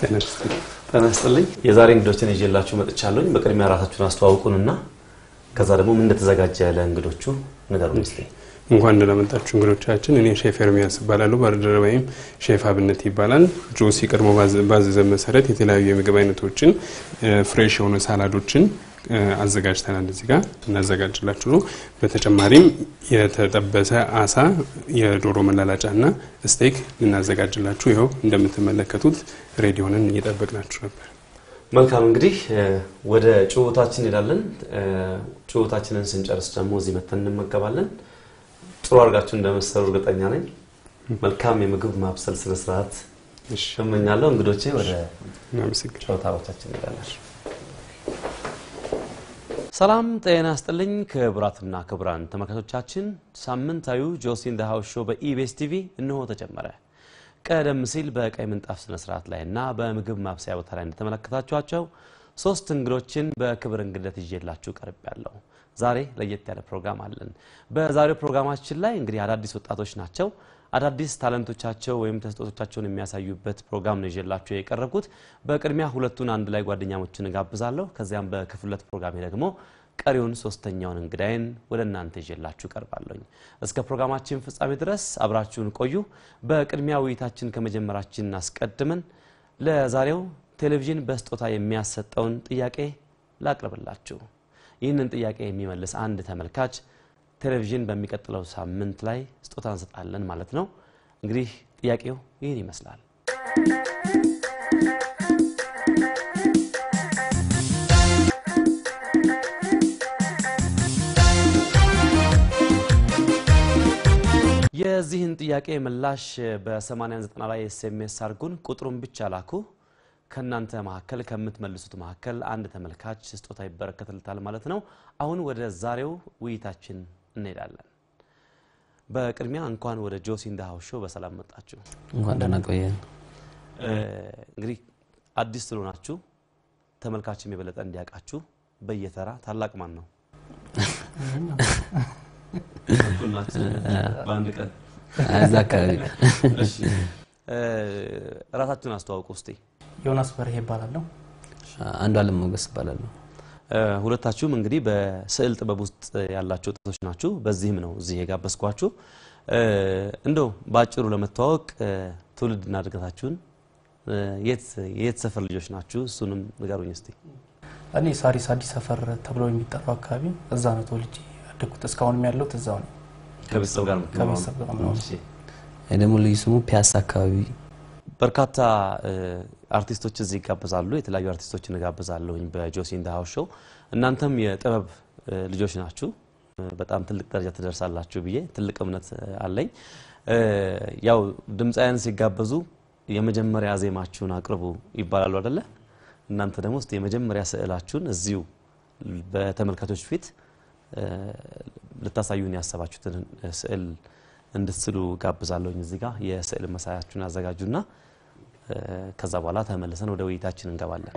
ጤና ይስጥልኝ። ጤና ይስጥልኝ። የዛሬ እንግዶችን ይዤላችሁ መጥቻለሁኝ። በቅድሚያ ራሳችሁን አስተዋውቁንና ከዛ ደግሞ ምን እንደተዘጋጀ ለእንግዶቹ ንገሩን እስኪ። እንኳን እንደመጣችሁ እንግዶቻችን። እኔ ሼፍ ኤርሚያስ እባላለሁ። ባልደረባይም ሼፍ አብነት ይባላል። ጆሲ ቀድሞ ባዘዘን መሰረት የተለያዩ የምግብ አይነቶችን ፍሬሽ የሆኑ ሳላዶችን አዘጋጅተናል። እዚህ ጋር እናዘጋጅላችሁ ነው። በተጨማሪም የተጠበሰ አሳ፣ የዶሮ መላላጫ እና ስቴክ ልናዘጋጅላችሁ ይኸው እንደምትመለከቱት ሬዲዮንን እየጠበቅናችሁ ነበር። መልካም እንግዲህ ወደ ጭውታችን እንሄዳለን። ጭውታችንን ስንጨርስ ደግሞ እዚህ መተን እንመገባለን። ጥሩ አድርጋችሁ እንደመሰሩ እርግጠኛ ነኝ። መልካም የምግብ ማብሰል ስነስርዓት እመኛለሁ። እንግዶቼ ወደ እናመሰግናለን። ጨዋታዎቻችን እንሄዳለን። ሰላም ጤና ይስጥልኝ ክቡራትና ክቡራን ተመልካቾቻችን፣ ሳምንታዊው ጆሲ ኢን ዘ ሃውስ ሾው በኢቢኤስ ቲቪ እንሆ ተጀመረ። ቀደም ሲል በቀይ ምንጣፍ ስነ ስርዓት ላይ እና በምግብ ማብሰያ ቦታ ላይ እንደተመለከታችኋቸው ሶስት እንግዶችን በክብር እንግድነት ይዤላችሁ ቀርብ ያለው ዛሬ ለየት ያለ ፕሮግራም አለን። በዛሬው ፕሮግራማችን ላይ እንግዲህ አዳዲስ ወጣቶች ናቸው። አዳዲስ ታለንቶቻቸው ወይም ተስጦቶቻቸውን የሚያሳዩበት ፕሮግራም ነው ይዤላችሁ የቀረብኩት። በቅድሚያ ሁለቱን አንድ ላይ ጓደኛሞችን እጋብዛለሁ። ከዚያም በክፍል ሁለት ፕሮግራሜ ደግሞ ቀሪውን ሶስተኛውን እንግዳይን ወደ እናንተ ይዤላችሁ ቀርባለሁኝ። እስከ ፕሮግራማችን ፍጻሜ ድረስ አብራችሁን ቆዩ። በቅድሚያ ውይይታችን ከመጀመራችን አስቀድመን ለዛሬው ቴሌቪዥን በስጦታ የሚያሰጠውን ጥያቄ ላቅርብላችሁ። ይህንን ጥያቄ የሚመልስ አንድ ተመልካች ቴሌቪዥን በሚቀጥለው ሳምንት ላይ ስጦታ እንሰጣለን ማለት ነው። እንግዲህ ጥያቄው ይህን ይመስላል። የዚህን ጥያቄ ምላሽ በ8090 ላይ ኤስኤምኤስ አድርጉን፣ ቁጥሩን ብቻ ላኩ። ከእናንተ መካከል ከምትመልሱት መካከል አንድ ተመልካች ስጦታ ይበረከትልታል ማለት ነው። አሁን ወደ ዛሬው ውይይታችን እንሄዳለን። በቅድሚያ እንኳን ወደ ጆሲ ኢን ዘ ሃውስ ሾው በሰላም መጣችሁ። እንኳን ደህና ቆየን። እንግዲህ አዲስ ስለሆናችሁ ተመልካችም የበለጠ እንዲያውቃችሁ በየተራ ታላቅ ማን ነው? በአንድ ቀን እዛ አካባቢ እሺ፣ ራሳችሁን አስተዋውቁ እስቲ። ዮናስ በርሄ ይባላለሁ። አንዱ አለም ሞገስ እባላለሁ። ሁለታችሁም እንግዲህ በስዕል ጥበብ ውስጥ ያላችሁ ወጣቶች ናችሁ። በዚህም ነው እዚህ የጋበዝኳችሁ። እንደው በአጭሩ ለመተዋወቅ ትውልድና እድገታችሁን የት የት ሰፈር ልጆች ናችሁ? እሱንም ንገሩኝ እስቲ። እኔ ሳሪስ አዲስ ሰፈር ተብሎ የሚጠራው አካባቢ እዛ ነው ተወልጄ ያደግኩት። እስካሁንም ያለሁት እዛው ነው። ከቤተሰብ ጋር ነው የምትኖረው? ከቤተሰብ ጋር ነው። እሺ። ይህ ደግሞ ልዩ ስሙ ፒያሳ አካባቢ በርካታ አርቲስቶች እዚህ ይጋበዛሉ። የተለያዩ አርቲስቶችን እጋብዛለሁኝ በጆሲ ኢን ዘ ሃውስ ሾው። እናንተም የጥበብ ልጆች ናችሁ፣ በጣም ትልቅ ደረጃ ትደርሳላችሁ ብዬ ትልቅ እምነት አለኝ። ያው ድምፃውያን ሲጋበዙ የመጀመሪያ ዜማችሁን አቅርቡ ይባላሉ አደለ? እናንተ ደግሞ እስቲ የመጀመሪያ ስዕላችሁን እዚሁ በተመልካቾች ፊት ልታሳዩን ያሰባችሁትን ስዕል እንድትስሉ ጋብዛለሁኝ። እዚህ ጋር የስዕል መሳያችሁን አዘጋጁና ከዛ በኋላ ተመልሰን ወደ ውይይታችን እንገባለን።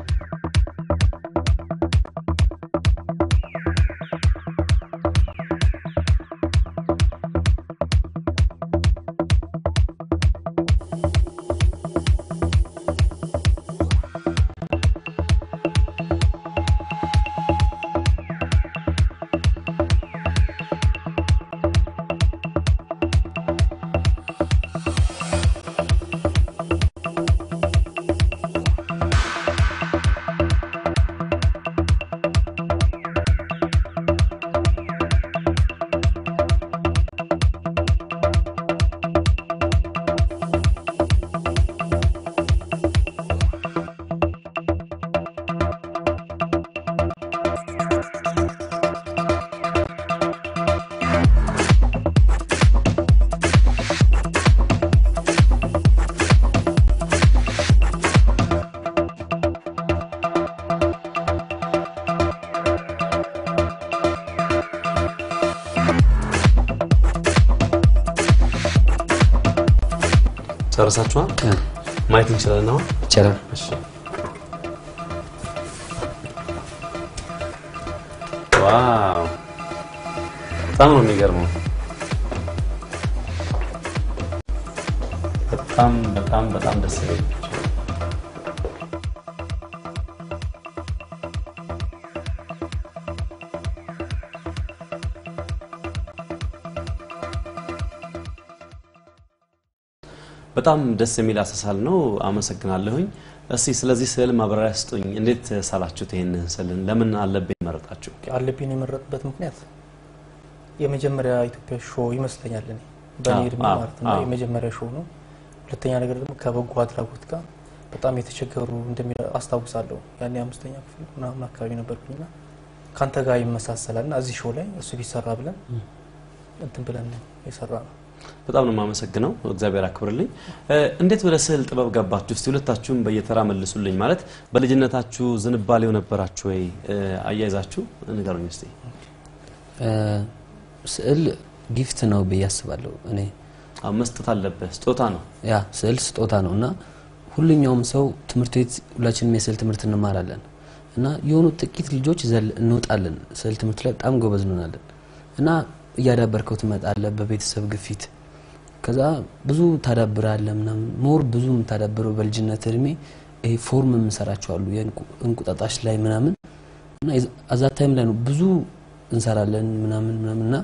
ጨርሳችኋል? ማየት እንችላለን አሁን? ይቻላል። እሺ። ዋው በጣም ነው የሚገርመው። በጣም በጣም በጣም ደስ ይላል። በጣም ደስ የሚል አሳሳል ነው። አመሰግናለሁኝ። እስቲ ስለዚህ ስዕል ማብራሪያ ስጡኝ። እንዴት ሳላችሁት ይህንን ስዕልን? ለምን አለብኝ መረጣችሁ? አለብኝ የመረጥበት ምክንያት የመጀመሪያ ኢትዮጵያ ሾው ይመስለኛል እኔ በእኔ አዎ፣ እድሜ አዎ፣ ማለት ነው አዎ። የመጀመሪያ ሾው ነው። ሁለተኛ ነገር ደግሞ ከበጎ አድራጎት ጋር በጣም የተቸገሩ እንደሚ አስታውሳለሁ። ያኔ አምስተኛ ክፍል ምናምን አካባቢ ነበርኩኝና ከአንተ ጋር ይመሳሰላል ና እዚህ ሾው ላይ እሱ ቢሰራ ብለን እንትን ብለን የሰራ ነው። በጣም ነው የማመሰግነው። እግዚአብሔር አክብርልኝ። እ፣ እንዴት ወደ ስዕል ጥበብ ገባችሁ? እስቲ ሁለታችሁም በየተራ መልሱልኝ። ማለት በልጅነታችሁ ዝንባሌው ነበራችሁ ወይ? እ፣ አያይዛችሁ ንገሩኝ እስቲ። እ፣ ስዕል ጊፍት ነው ብዬ አስባለሁ እኔ አዎ፣ መስጠት አለብህ። ስጦታ ነው። ያ ስዕል ስጦታ ነው እና ሁሉኛውም ሰው ትምህርት ቤት ሁላችንም የስዕል ትምህርት እንማራለን እና የሆኑ ጥቂት ልጆች ዘል እንወጣለን ስዕል ትምህርት ላይ በጣም ጎበዝ እንሆናለን እና እያዳበርከው ትመጣለህ በቤተሰብ ግፊት ከዛ ብዙ ታዳብራለህ ምናምን ሞር ብዙ የምታዳብረው በልጅነት እድሜ ይሄ ፎርም የምንሰራቸው አሉ የእንቁ- እንቁጣጣሽ ላይ ምናምን እና አዛ ታይም ላይ ነው ብዙ እንሰራለን ምናምን ምናምን እና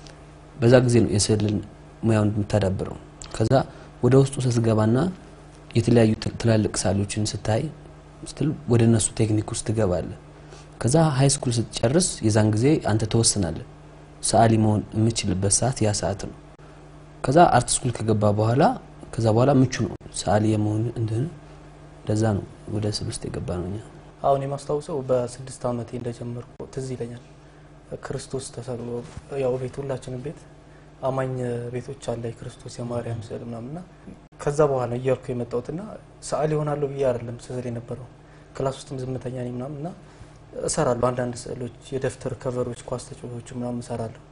በዛ ጊዜ ነው የስዕልን ሙያውን የምታዳብረው። ከዛ ወደ ውስጡ ስትገባና የተለያዩ ትል- ትላልቅ ሳሎችን ስታይ ስትል ወደ እነሱ ቴክኒክ ውስጥ ትገባለህ። ከዛ ሀይ ስኩል ስትጨርስ የዛን ጊዜ አንተ ተወስናለህ። ሰዓሊ መሆን የምችልበት ሰዓት ያ ሰዓት ነው። ከዛ አርት ስኩል ከገባ በኋላ ከዛ በኋላ ምቹ ነው ሰዓሊ የመሆን እንደሆነ እንደዛ ነው ወደ ስዕል ውስጥ የገባ ነው እኛ አሁን የማስታውሰው በስድስት ዓመቴ እንደጀመርኩ ትዝ ይለኛል። ክርስቶስ ተሰቅሎ ያው ቤት ሁላችንም ቤት አማኝ ቤቶች አለ የክርስቶስ የማርያም ስዕል ምናምንና ከዛ በኋላ እያልኩ የመጣሁትና ሰዓሊ ይሆናለሁ ብዬ አይደለም ስዕል የነበረው ክላስ ውስጥም ዝምተኛ ነኝ ምናምን እና እሰራለሁ አንዳንድ ስዕሎች የደብተር ከቨሮች ኳስ ተጫዋቾች ምናምን እሰራለሁ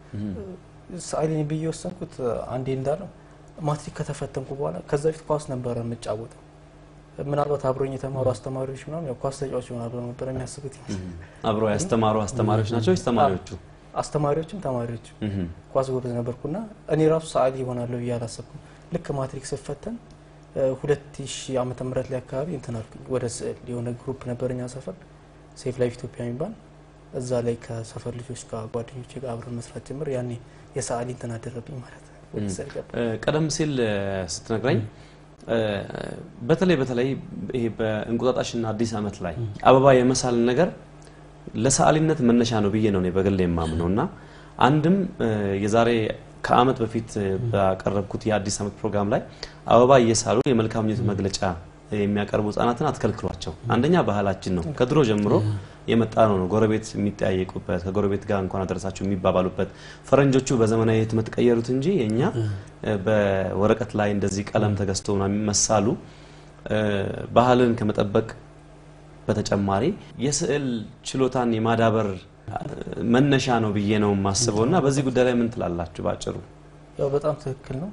ሰዓሊ ነኝ ብዬ የወሰንኩት አንዴ እንዳለው ማትሪክ ከተፈተንኩ በኋላ ከዛ በፊት ኳስ ነበረ የምጫወተው ምናልባት አብሮኝ የተማሩ አስተማሪዎች ምናምን ያው ኳስ ተጫዋች ይሆናሉ ነበር የሚያስቡት አብረው ያስተማሩ አስተማሪዎች ናቸው ወይስ ተማሪዎቹ? አስተማሪዎችም ተማሪዎችም እህም። ኳስ ጎበዝ ነበርኩና እኔ ራሱ ሰዓሊ ይሆናለሁ ብዬ አላሰብኩም። ልክ ማትሪክ ስፈተን ሁለት ሺህ ዓመተ ምህረት ላይ አካባቢ እንትን አልኩኝ ወደ ስዕል የሆነ ግሩፕ ነበር እኛ ሰፈር ሴፍ ላይፍ ኢትዮጵያ የሚባል እዛ ላይ ከሰፈር ልጆች ጋር ጓደኞች ጋር አብረን መስራት ጀምር። ያኔ የሰዓሊ እንትን አደረብኝ ማለት ነው። ወደ ስዕል ገባ። እ፣ ቀደም ሲል እ፣ ስትነግረኝ እ፣ በተለይ በተለይ ይሄ በእንቁጣጣሽና አዲስ ዓመት ላይ አበባ የመሳል ነገር ለሰዓሊነት መነሻ ነው ብዬ ነው እኔ በግሌ የማምነው እና አንድም እ፣ የዛሬ ከዓመት በፊት እ፣ ባቀረብኩት የአዲስ ዓመት ፕሮግራም ላይ አበባ እየሳሉ የመልካም ምኞት መግለጫ የሚያቀርቡ ህጻናትን አትከልክሏቸው። አንደኛ ባህላችን ነው፣ ከድሮ ጀምሮ የመጣ ነው ነው ጎረቤት የሚጠያየቁበት ከጎረቤት ጋር እንኳን አደረሳችሁ የሚባባሉበት ፈረንጆቹ በዘመናዊ ህትመት ቀየሩት እንጂ የእኛ እ፣ በወረቀት ላይ እንደዚህ ቀለም ተገዝቶ ምናምን መሳሉ እ፣ ባህልን ከመጠበቅ በተጨማሪ የስዕል ችሎታን የማዳበር እ፣ መነሻ ነው ብዬ ነው የማስበው እና በዚህ ጉዳይ ላይ ምን ትላላችሁ ባጭሩ? ያው በጣም ትክክል ነው።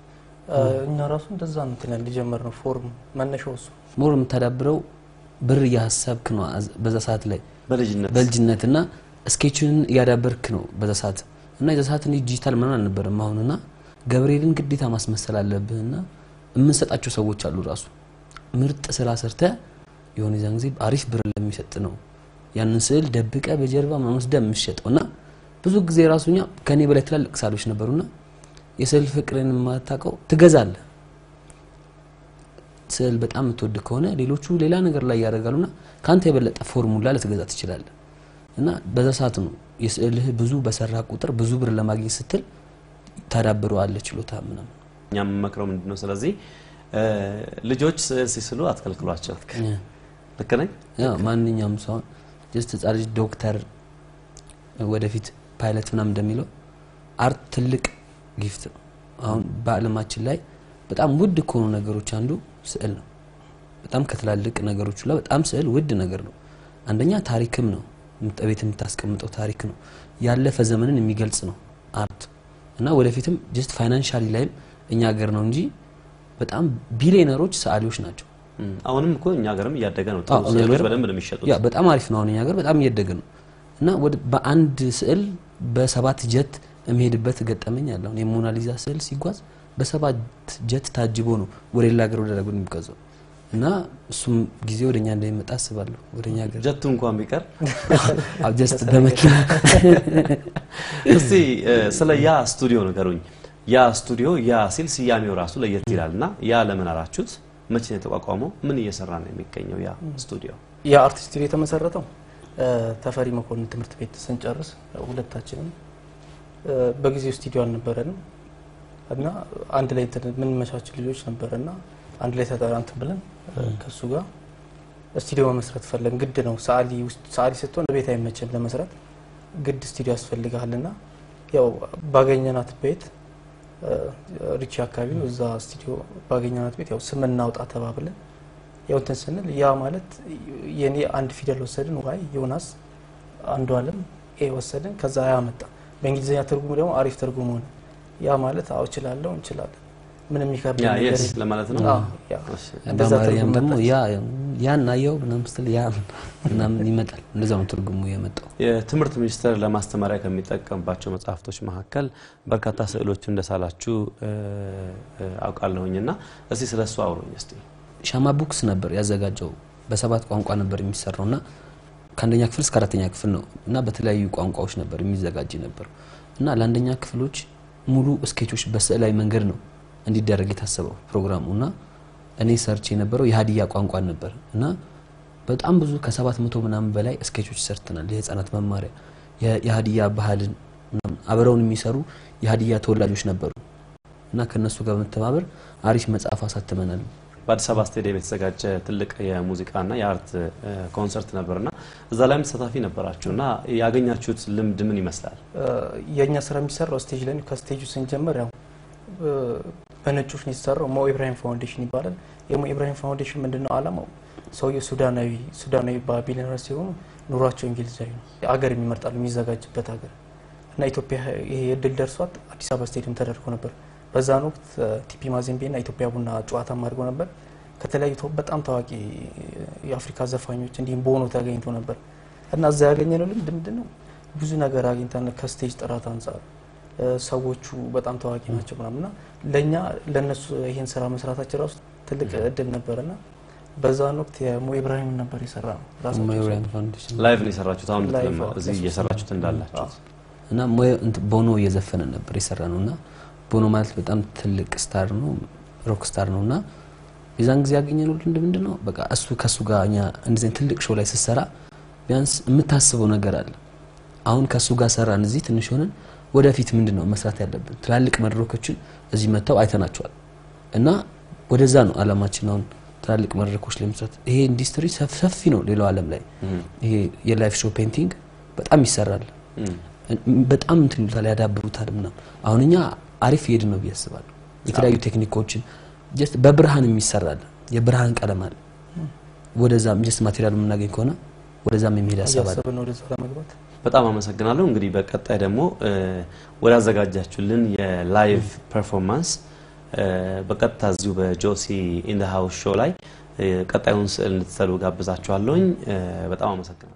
እኛ ራሱ እንደዛ ነው እንትን ያልን የጀመርነው ፎርም መነሻው እሱ ሞር የምታዳብረው ብር እያሰብክ ነው አዝ- በዛ ሰዓት ላይ በልጅነት በልጅነት እና ስኬችን እያዳበርክ ነው በዛ ሰዓት እና የዛ ሰዓት እንዲህ ዲጂታል ምናምን አልነበረም አሁን እና ገብርኤልን ግዴታ ማስመሰል አለብህ እና የምንሰጣቸው ሰዎች አሉ ራሱ ምርጥ ስራ ሰርተ የሆነ የዛን ጊዜ አሪፍ ብር ለሚሰጥ ነው ያንን ስዕል ደብቀ በጀርባ ምናምን ወስደህ የምትሸጠው እና ብዙ ጊዜ ራሱ እኛ ከኔ በላይ ትላልቅ ሳሎች ነበሩና የስዕል ፍቅርን የማታውቀው ትገዛለህ ስዕል በጣም የምትወድ ከሆነ ሌሎቹ ሌላ ነገር ላይ ያደርጋሉና ከአንተ የበለጠ ፎርሙላ ልትገዛ ትችላለህ እና በዛ ሰዓት ነው የስዕልህ ብዙ በሰራ ቁጥር ብዙ ብር ለማግኘት ስትል ታዳብረዋለህ ችሎታ ምናምን እኛ የምመክረው ምንድን ነው? ስለዚህ እ፣ ልጆች ስዕል ሲስሉ አትከልክሏቸው። ልክ ነኝ? ያው ማንኛውም ሰው ጀስት ህጻን ልጅ ዶክተር ወደፊት ፓይለት ምናምን እንደሚለው አርት ትልቅ ጊፍት ነው። አሁን በዓለማችን ላይ በጣም ውድ ከሆኑ ነገሮች አንዱ ስዕል ነው። በጣም ከትላልቅ ነገሮች ላይ በጣም ስዕል ውድ ነገር ነው። አንደኛ ታሪክም ነው፣ ምት- ቤት የምታስቀምጠው ታሪክ ነው። ያለፈ ዘመንን የሚገልጽ ነው አርት እና ወደፊትም ጀስት ፋይናንሻሊ ላይም እኛ ሀገር ነው እንጂ በጣም ቢሊዮነሮች ሰዓሊዎች ናቸው። እም፣ አሁንም እኮ እኛ ሀገርም እያደገ ነው። ጥሩ አዎ፣ እኛ ስዕሎች ሀገር- በደንብ ነው የሚሸጡት። ያ በጣም አሪፍ ነው። አሁን እኛ ሀገር በጣም እያደገ ነው እና ወደ በአንድ ስዕል በሰባት ጀት የሚሄድበት ገጠመኝ አለ። አሁን የሞናሊዛ ስዕል ሲጓዝ በሰባት ጀት ታጅቦ ነው ወደ ሌላ ሀገር ወደ ላጉን የሚጓዘው እና እሱም ጊዜ ወደ እኛ እንደሚመጣ አስባለሁ። ወደ እኛ ሀገር ጀቱ እንኳን ቢቀር ጀስት በመኪና እስቲ እ፣ ስለ ያ ስቱዲዮ ንገሩኝ። ያ ስቱዲዮ ያ ሲል ስያሜው ራሱ ለየት ይላል እና ያ ለምን አላችሁት? መቼ ነው የተቋቋመው? ምን እየሰራ ነው የሚገኘው ያ ስቱዲዮ? የአርቲስት ስቱዲዮ የተመሰረተው እ፣ ተፈሪ መኮንን ትምህርት ቤት ስንጨርስ ሁለታችንም እ፣ በጊዜው ስቱዲዮ አልነበረንም እና አንድ ላይ እንትን የምንመቻች ልጆች ነበር እና አንድ ላይ ተጠራንትን ብለን እ፣ ከእሱ ጋር ስቱዲዮ መመስረት ፈለግን። ግድ ነው ሰዓሊ ውስጥ ሰዓሊ ስትሆን ቤት አይመችም ለመስራት ግድ ስቱዲዮ ያስፈልግሃል እና ያው ባገኘናት ቤት እ፣ ሪቺ አካባቢ ነው እዛ ስቱዲዮ ባገኘናት ቤት ያው ስም እናውጣ ተባብለን ያው እንትን ስንል ያ ማለት የኔ አንድ ፊደል ወሰድን ዋይ ዮናስ አንዱ አለም ኤ ወሰድን ከዛ ያ መጣ በእንግሊዝኛ ትርጉሙ ደግሞ አሪፍ ትርጉም ሆነ ያ ማለት አዎ እችላለሁ እንችላለን ምንም የሚከብድ ያ ነገር የስ የለም። ለማለት ነው። አዎ፣ ያ እሺ። እንደዛ በአማርኛም ትርጉም ደግሞ መጣች። ያ ያን አየው ምናምን ስትል ያ ምናምን ይመጣል። እንደዛ ነው ትርጉሙ የመጣው። የትምህርት ሚኒስቴር ለማስተማሪያ ከሚጠቀምባቸው መጽሐፍቶች መካከል በርካታ ስዕሎች እንደሳላችሁ እ፣ እ፣ አውቃለሁኝ እና እስቲ ስለ እሱ አውሩኝ እስቲ። ሻማ ቡክስ ነበር ያዘጋጀው። በሰባት ቋንቋ ነበር የሚሰራው እና ከአንደኛ ክፍል እስከ አራተኛ ክፍል ነው እና በተለያዩ ቋንቋዎች ነበር የሚዘጋጅ ነበር እና ለአንደኛ ክፍሎች ሙሉ ስኬቾች በስዕላዊ መንገድ ነው እንዲደረግ የታሰበው ፕሮግራሙ እና እኔ ሰርች የነበረው የሀዲያ ቋንቋን ነበር እና በጣም ብዙ ከሰባት መቶ ምናምን በላይ ስኬቾች ሰርተናል። የህፃናት መማሪያ የ- የሀዲያ ባህልን ምናምን አብረውን የሚሰሩ የሀዲያ ተወላጆች ነበሩ እና ከእነሱ ጋር በመተባበር አሪፍ መጽሐፍ አሳትመናል። በአዲስ አበባ ስቴዲየም የተዘጋጀ ትልቅ የሙዚቃና የአርት እ፣ ኮንሰርት ነበርና እዛ ላይም ተሳታፊ ነበራችሁ እና ያገኛችሁት ልምድ ምን ይመስላል? እ፣ የእኛ ስራ የሚሰራው ስቴጅ ላይ ነው። ከስቴጁ ስንጀምር ያው እ፣ በነጮች ነው የተሰራው። ሞ ኢብራሂም ፋውንዴሽን ይባላል። የሞ ኢብራሂም ፋውንዴሽን ምንድነው አላማው? ሰውየው ሱዳናዊ ሱዳናዊ ባቢሊነር ሲሆኑ ኑሯቸው እንግሊዛዊ ነው። አገር የሚመርጣሉ የሚዘጋጅበት ሀገር እና ኢትዮጵያ ይሄ እድል ደርሷት አዲስ አበባ ስቴዲየም ተደርጎ ነበር። በዛን ወቅት እ፣ ቲፒ ማዜምቤና ኢትዮጵያ ቡና ጨዋታም አድርጎ ነበር። ከተለያዩ ተው- በጣም ታዋቂ የአፍሪካ ዘፋኞች እንዲሁም በሆኖ ተገኝቶ ነበር እና እዛ ያገኘነው ልምድ ምንድን ነው? ብዙ ነገር አግኝተን ከስቴጅ ጥራት አንጻር እ፣ ሰዎቹ በጣም ታዋቂ ናቸው ምናምና ለእኛ ለእነሱ ይህን ስራ መስራታችን ራሱ ትልቅ እድል ነበርና በዛን ወቅት የሞ ኢብራሂም ነበር የሰራ ነው ራሳቸው ሞዮሪያን ፋውንዴሽን ላይቭ ነው የሰራችሁት? አሁን ላይቭ ልትለማ- እዚህ አዎ። እየሰራችሁት እንዳላችሁት እና ሞዮ እንትን ቦኖ እየዘፈነ ነበር የሰራ ነው እና ቦኖ ማለት በጣም ትልቅ ስታር ነው፣ ሮክ ስታር ነው እና የዛን ጊዜ ያገኘነው ልምድ ምንድን ነው? በቃ እሱ ከእሱ ጋር እኛ እንደዚህ አይነት ትልቅ ሾው ላይ ስትሰራ ቢያንስ የምታስበው ነገር አለ። አሁን ከእሱ ጋር ሰራን፣ እዚህ ትንሽ ሆነን ወደፊት ምንድን ነው መስራት ያለብን? ትላልቅ መድረኮችን እዚህ መጥተው አይተናቸዋል እና ወደዛ ነው አላማችን አሁን ትላልቅ መድረኮች ላይ መስራት። ይሄ ኢንዱስትሪ ሰፍ- ሰፊ ነው ሌላው ዓለም ላይ እም፣ ይሄ የላይፍ ሾው ፔንቲንግ በጣም ይሰራል። እም። በጣም እንትን ይሉታል ያዳብሩታል ምናምን። አሁን እኛ አሪፍ ሄድ ነው ብዬ አስባለሁ። የተለያዩ ቴክኒኮችን ጀስት በብርሃን የሚሰራል የብርሃን ቀለም አለ። ወደዛም ጀስት ማቴሪያል የምናገኝ ከሆነ ወደዛም የሚሄድ ሀሳብ አለ። እያሰብን ወደዛ ለመግባት በጣም አመሰግናለሁ። እንግዲህ በቀጣይ ደግሞ እ፣ ወደ አዘጋጃችሁልን የላይቭ ፐርፎርማንስ እ፣ በቀጥታ እዚሁ በጆሲ ኢን ዘ ሃውስ ሾው ላይ እ፣ ቀጣዩን ስዕል እንድትሰሉ ጋብዛችኋለሁኝ። እ፣ በጣም አመሰግናለሁ።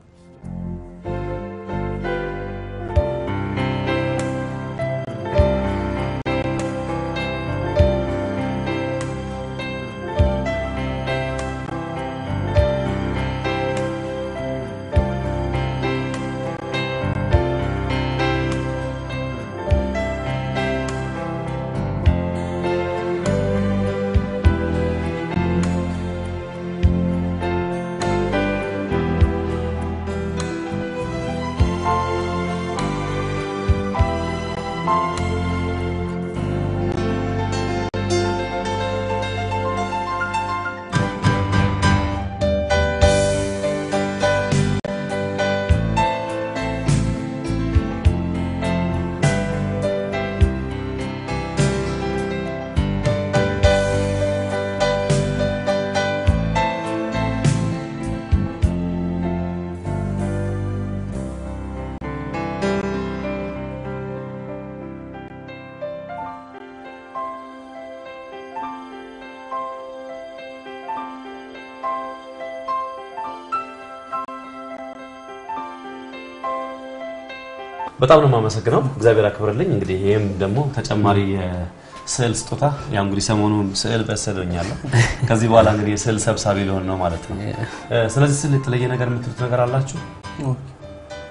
በጣም ነው የማመሰግነው። እግዚአብሔር አክብርልኝ። እንግዲህ ይህም ደግሞ ተጨማሪ የስዕል ስጦታ ያው እንግዲህ ሰሞኑን ስዕል በስዕሎኛለሁ። ከዚህ በኋላ እንግዲህ የስዕል ሰብሳቢ ሊሆን ነው ማለት ነው። እ፣ ስለዚህ ስዕል የተለየ ነገር የምትሉት ነገር አላችሁ?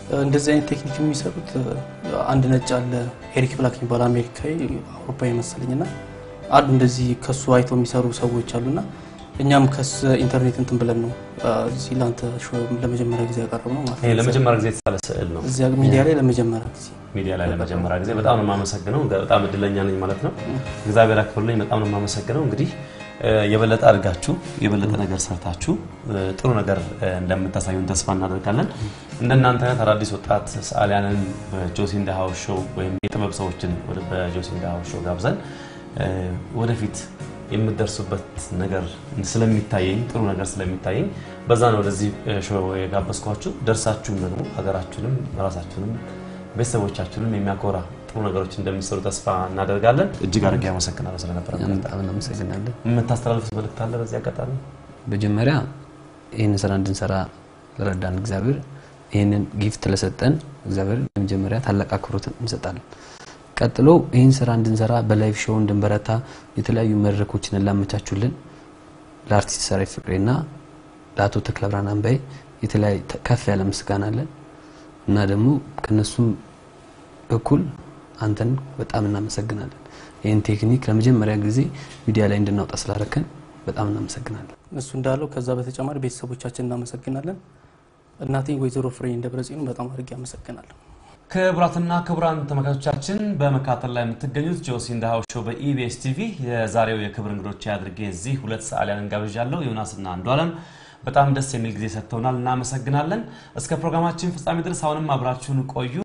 እንደዚህ አይነት ቴክኒክ የሚሰሩት አንድ ነጭ አለ ኤሪክ ብላክ የሚባል አሜሪካዊ አውሮፓዊ መሰለኝ ና አሉ እንደዚህ ከሱ አይተው የሚሰሩ ሰዎች አሉና እኛም ከስ ኢንተርኔት እንትን ብለን ነው እዚህ ለአንተ ሾው ለመጀመሪያ ጊዜ ያቀረብ ነው ማለት ይሄ ነው። ለመጀመሪያ ጊዜ የተሳለ ስዕል ነው። እዚያ ሚዲያ ላይ ለመጀመሪያ ጊዜ ሚዲያ ላይ ለመጀመሪያ ጊዜ በጣም ነው የማመሰግነው። በጣም እድለኛ ነኝ ማለት ነው። እግዚአብሔር አክብርልኝ። በጣም ነው የማመሰግነው። እንግዲህ እ፣ የበለጠ አድጋችሁ የበለጠ ነገር ሰርታችሁ እ፣ ጥሩ ነገር እ፣ እንደምታሳዩን ተስፋ እናደርጋለን። እንደናንተ አይነት አዳዲስ ወጣት ሰዓሊያንን በጆሲ ኢን ዘ ሃውስ ሾው ወይም የጥበብ ሰዎችን ወደ በጆሲ ኢን ዘ ሃውስ ሾው ጋብዘን እ፣ ወደፊት የምትደርሱበት ነገር ስለሚታየኝ ጥሩ ነገር ስለሚታየኝ በዛ ነው ወደዚህ እ፣ ሾው የጋበዝኳችሁ። ደርሳችሁም ደግሞ ሀገራችሁንም ራሳችሁንም ቤተሰቦቻችሁንም የሚያኮራ ጥሩ ነገሮች እንደሚሰሩ ተስፋ እናደርጋለን። እጅግ አድርጌ አመሰግናለሁ ስለነበረ እኛም በጣም እናመሰግናለን። የምታስተላልፉት መልእክት አለ በዚህ አጋጣሚ? መጀመሪያ ይህንን ስራ እንድንሰራ ለረዳን እግዚአብሔር ይህንን ጊፍት ለሰጠን እግዚአብሔር ለመጀመሪያ ታላቅ አክብሮት እንሰጣለን። ቀጥሎ ይህን ስራ እንድንሰራ በላይቭ ሾው እንድንበረታ የተለያዩ መድረኮችን ላመቻቹልን ለአርቲስት ሰራዊት ፍቅሬና ለአቶ ተክለ ብርሃን አንባዬ የተለያየ ከፍ ያለ ምስጋና አለን እና ደግሞ ከነሱም እኩል አንተን በጣም እናመሰግናለን። ይህን ቴክኒክ ለመጀመሪያ ጊዜ ሚዲያ ላይ እንድናውጣ ስላረከን በጣም እናመሰግናለን። እሱ እንዳለው ከዛ በተጨማሪ ቤተሰቦቻችን እናመሰግናለን። እናቴ ወይዘሮ ፍሬ ደብረጽዮን በጣም አድርጌ አመሰግናለሁ። ክቡራትና ክቡራን ተመልካቾቻችን በመከታተል ላይ የምትገኙት ጆሲ ኢን ዘ ሃውስ ሾው በኢቢኤስ ቲቪ የዛሬው የክብር እንግዶች አድርጌ እዚህ ሁለት ሰዓሊያንን ጋብዣለሁ። ዮናስና አንዱ አለም በጣም ደስ የሚል ጊዜ ሰጥተውናል። እናመሰግናለን። እስከ ፕሮግራማችን ፍጻሜ ድረስ አሁንም አብራችሁን ቆዩ።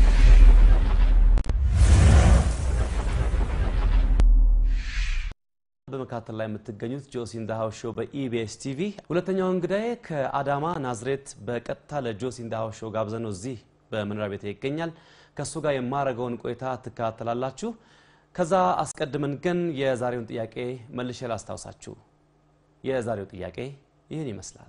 በመከታተል ላይ የምትገኙት ጆሲ ኢን ዘ ሃውስ ሾው በኢቢኤስ ቲቪ ሁለተኛው እንግዳዬ ከአዳማ ናዝሬት በቀጥታ ለጆሲ ኢን ዘ ሃውስ ሾው ጋብዘነው እዚህ በመኖሪያ ቤት ይገኛል። ከእሱ ጋር የማረገውን ቆይታ ትከታተላላችሁ። ከዛ አስቀድመን ግን የዛሬውን ጥያቄ መልሼ ላስታውሳችሁ። የዛሬው ጥያቄ ይህን ይመስላል።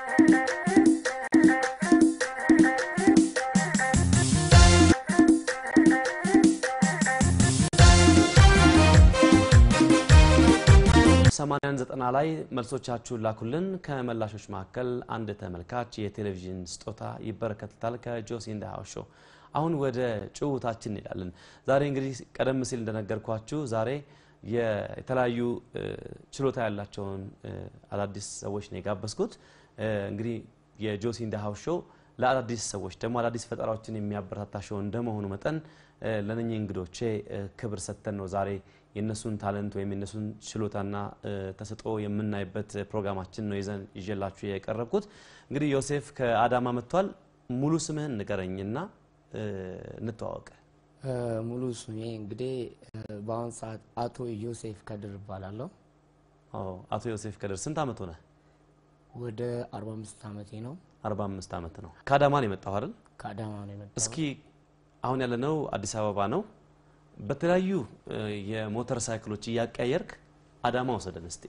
ሰማንያን ዘጠና ላይ መልሶቻችሁን ላኩልን። ከመላሾች መካከል አንድ ተመልካች የቴሌቪዥን ስጦታ ይበረከትታል ከጆሲ ኢን ዘ ሃውስ ሾው። አሁን ወደ ጭውታችን እንሄዳለን። ዛሬ እንግዲህ ቀደም ሲል እንደነገርኳችሁ ዛሬ የተለያዩ እ፣ ችሎታ ያላቸውን እ፣ አዳዲስ ሰዎች ነው የጋበዝኩት። እ፣ እንግዲህ የጆሲ ኢን ዘ ሃውስ ሾው ለአዳዲስ ሰዎች ደግሞ አዳዲስ ፈጠራዎችን የሚያበረታታ ሾው እንደመሆኑ መጠን እ፣ ለነኚህ እንግዶቼ እ፣ ክብር ሰጥተን ነው ዛሬ የእነሱን ታለንት ወይም የእነሱን ችሎታና እ፣ ተሰጥኦ የምናይበት ፕሮግራማችን ነው ይዘን ይዤላችሁ የቀረብኩት። እንግዲህ ዮሴፍ ከአዳማ መጥቷል። ሙሉ ስምህን ንገረኝና እ፣ እንተዋወቅ። እ፣ ሙሉ ስሜ እንግዲህ እ፣ በአሁን ሰዓት አቶ ዮሴፍ ከድር እባላለሁ። አዎ፣ አቶ ዮሴፍ ከድር ስንት አመት ሆነ? ወደ 45 ዓመቴ ነው። 45 ዓመት ነው። ከአዳማ ነው የመጣው አይደል? ከአዳማ ነው የመጣሁት። እስኪ አሁን ያለነው አዲስ አበባ ነው። በተለያዩ እ፣ የሞተር ሳይክሎች እያቀያየርክ አዳማ ወሰደን እስቲ።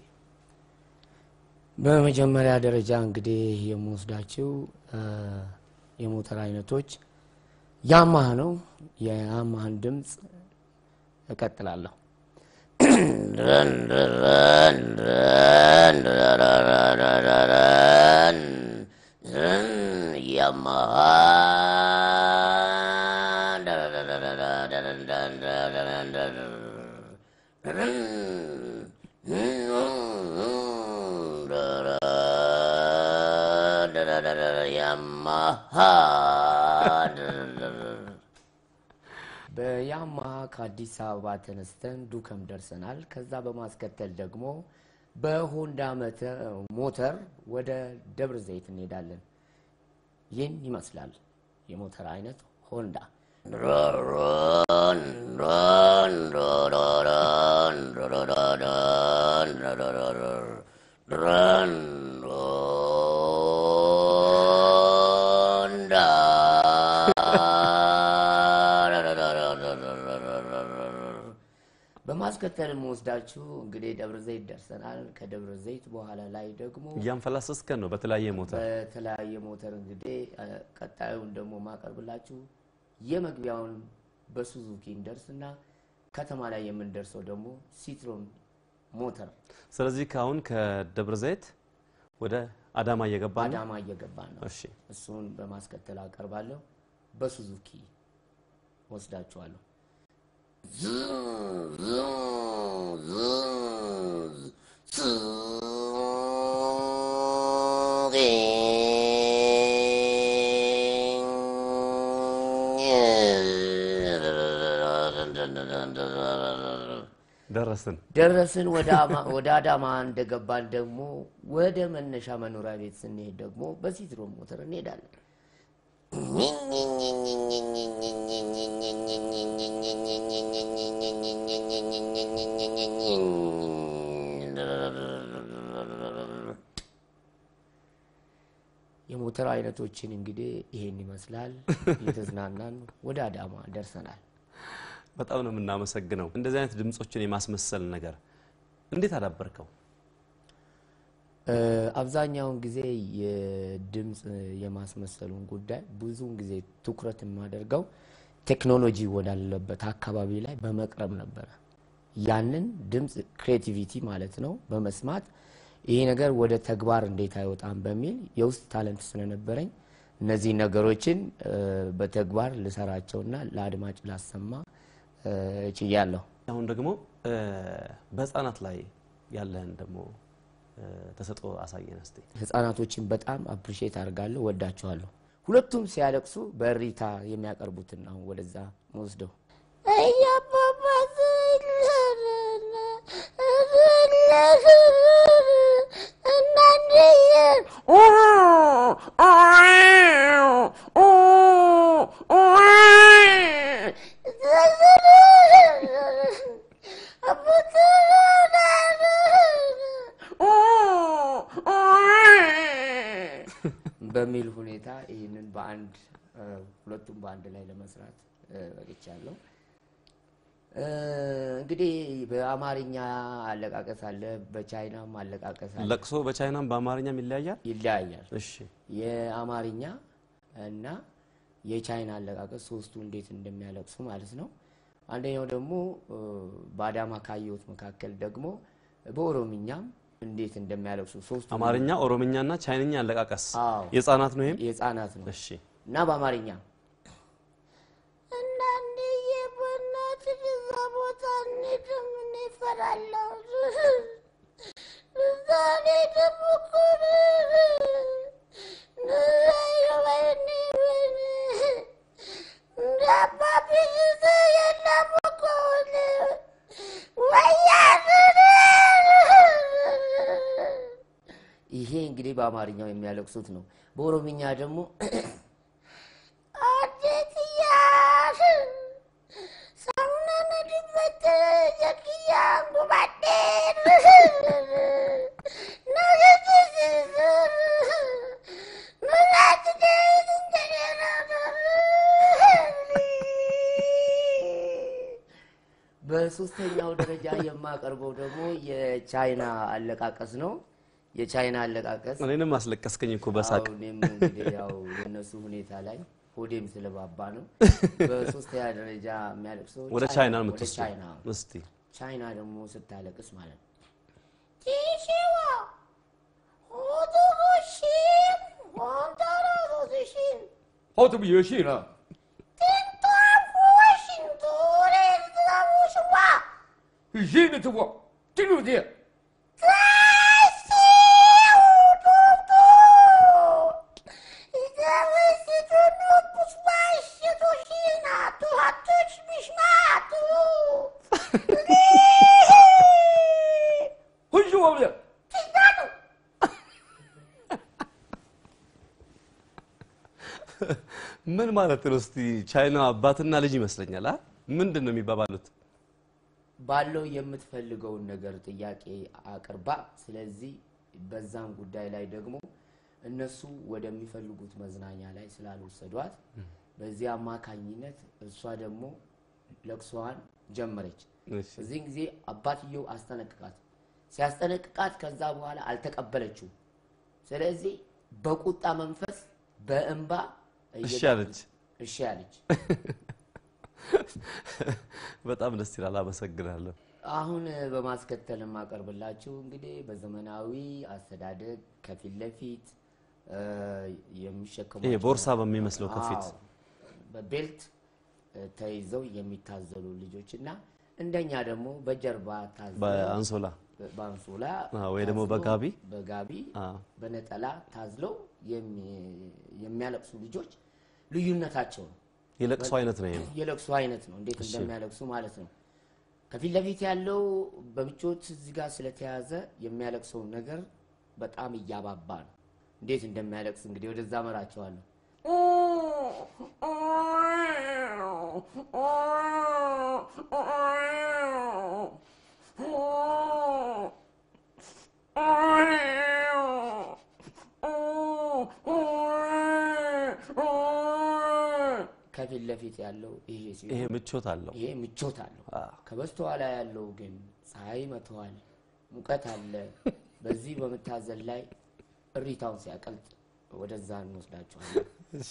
በመጀመሪያ ደረጃ እንግዲህ የምወስዳቸው እ፣ የሞተር አይነቶች ያማህ ነው። የያማህን ድምፅ እቀጥላለሁ። በያማሃ ከአዲስ አበባ ተነስተን ዱከም ደርሰናል። ከዛ በማስከተል ደግሞ በሆንዳ መተ- ሞተር ወደ ደብረ ዘይት እንሄዳለን። ይህን ይመስላል የሞተር አይነት ሆንዳ። በማስከተል የምወስዳችሁ እንግዲህ ደብረ ዘይት ደርሰናል። ከደብረ ዘይት በኋላ ላይ ደግሞ እያንፈላሰስከን ነው በተለያየ ሞተር። በተለያየ ሞተር እንግዲህ እ፣ ቀጣዩን ደግሞ ማቀርብላችሁ የመግቢያውን በሱዙኪ እንደርስና ከተማ ላይ የምንደርሰው ደግሞ ሲትሮን ሞተር ስለዚህ ከአሁን ከደብረ ዘይት ወደ አዳማ እየገባ ነው። አዳማ እየገባን ነው። እሺ እሱን በማስከተል አቀርባለሁ። በሱዙኪ ወስዳችኋለሁ። ደረስን። ደረስን። ወደ አማ- ወደ አዳማ እንደገባን ደግሞ ወደ መነሻ መኖሪያ ቤት ስንሄድ ደግሞ በሲትሮ ሞተር እንሄዳለን። የሞተር አይነቶችን እንግዲህ ይሄን ይመስላል። እየተዝናናን ወደ አዳማ ደርሰናል። በጣም ነው የምናመሰግነው። እንደዚህ አይነት ድምጾችን የማስመሰል ነገር እንዴት አዳበርከው? እ፣ አብዛኛውን ጊዜ የድምፅ የማስመሰሉን ጉዳይ ብዙውን ጊዜ ትኩረት የማደርገው ቴክኖሎጂ ወዳለበት አካባቢ ላይ በመቅረብ ነበረ። ያንን ድምፅ ክሬቲቪቲ ማለት ነው በመስማት ይሄ ነገር ወደ ተግባር እንዴት አይወጣም በሚል የውስጥ ታለንት ስለነበረኝ እነዚህ ነገሮችን እ፣ በተግባር ልሰራቸውና ለአድማጭ ላሰማ እ፣ ችያለሁ። አሁን ደግሞ እ፣ በህፃናት ላይ ያለህን ደግሞ እ፣ ተሰጥኦ አሳየን እስቲ። ህጻናቶችን በጣም አፕሪሼት አድርጋለሁ፣ ወዳቸዋለሁ። ሁለቱም ሲያለቅሱ በእሪታ የሚያቀርቡትን አሁን ወደዛ ወስደው በሚል ሁኔታ ይህንን በአንድ እ፣ ሁለቱም በአንድ ላይ ለመስራት እ፣ በቅቻለሁ። እ፣ እንግዲህ በአማርኛ አለቃቀስ አለ፣ በቻይናም አለቃቀስ አለ። ለቅሶ በቻይናም በአማርኛም ይለያያል። ይለያያል። እሺ የአማርኛ እና የቻይና አለቃቀስ ሶስቱ እንዴት እንደሚያለቅሱ ማለት ነው። አንደኛው ደግሞ እ፣ በአዳማ ካየሁት መካከል ደግሞ በኦሮምኛም እንዴት እንደሚያለቅሱ ሶስቱ አማርኛ፣ ኦሮምኛና ቻይንኛ አለቃቀስ አዎ የህፃናት ነው። ይሄም የህፃናት ነው እሺ እና በአማርኛ እናንዬ በእናትህ እዛ ቦታ እንሂድም፣ እኔ እፈራለሁ። እዛ እንሂድም እኮ ወይኔ ወይኔ እንደ አባቢ ጊዜ የለም እኮ ወያኔ ይሄ እንግዲህ በአማርኛው የሚያለቅሱት ነው። በኦሮምኛ ደግሞ አዴትያሽ ሰውነን ድበት የክያን ጉባዴን ነግትስስር ምራት ደት በሶስተኛው ደረጃ የማቀርበው ደግሞ የቻይና አለቃቀስ ነው። የቻይና አለቃቀስ እኔንም አስለቀስከኝ እኮ በሳቅ አዎ፣ እኔም እንግዲህ ያው የእነሱ ሁኔታ ላይ ሆዴም ስለባባ ነው። በሶስተኛ ደረጃ የሚያለቅሰው ወደ ቻይና ነው ወደ የምትወስደው። ቻይና እስቲ ቻይና ደግሞ ስታለቅስ ማለት ነው ቲሽዋ ሆቶጎሺም ሆንተራሶስሽን 好这不游戏了？ ትንቷፎሽን ቱሬን ትዛሙሽዋ 人的这个这种的， 很喜欢的。 ምን ማለት ነው? እስቲ ቻይና አባትና ልጅ ይመስለኛል። አ ምንድን ነው የሚባባሉት? ባለው የምትፈልገውን ነገር ጥያቄ አቅርባ፣ ስለዚህ በዛም ጉዳይ ላይ ደግሞ እነሱ ወደሚፈልጉት መዝናኛ ላይ ስላልወሰዷት በዚህ አማካኝነት እሷ ደግሞ ለቅሶዋን ጀመረች። እሺ። በዚህን ጊዜ አባትየው አስጠነቅቃት። ሲያስጠነቅቃት ከዛ በኋላ አልተቀበለችው። ስለዚህ በቁጣ መንፈስ በእንባ እሺ እየጋፈ- አለች። እሺ አለች። በጣም ደስ ይላል። አመሰግናለሁ። አሁን በማስከተል የማቀርብላችሁ እንግዲህ በዘመናዊ አስተዳደግ ከፊት ለፊት እ፣ የሚሸከሙ ይሄ ቦርሳ በሚመስለው ከፊት በቤልት እ፣ ተይዘው የሚታዘሉ ልጆች እና እንደኛ ደግሞ በጀርባ ታዝለው በአንሶላ በአንሶላ አ፣ ወይ ደግሞ ታዝለው በጋቢ በጋቢ አ፣ በነጠላ ታዝለው የሚ- የሚያለቅሱ ልጆች ልዩነታቸው ነው። የለቅሶ አይነት ነው ይሄ ነው። የለቅሶ አይነት ነው። እንዴት እንደሚያለቅሱ ማለት ነው። ከፊት ለፊት ያለው በምቾት እዚህ ጋር ስለተያዘ የሚያለቅሰውን ነገር በጣም እያባባ ነው። እንዴት እንደሚያለቅስ እንግዲህ ወደዛ መራቸዋለሁ። ከፊት ለፊት ያለው ይሄ ሲሆን ይሄ ምቾት አለው። ይሄ ምቾት አለው። አ፣ ከበስተኋላ ያለው ግን ፀሐይ መተዋል፣ ሙቀት አለ። በዚህ በመታዘል ላይ እሪታውን ሲያቀልጥ ወደዛ እንወስዳቸዋለን። እሺ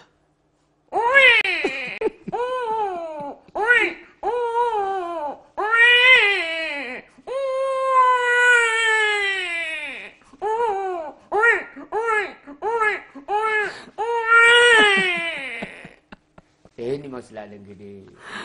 ይህን ይመስላል እንግዲህ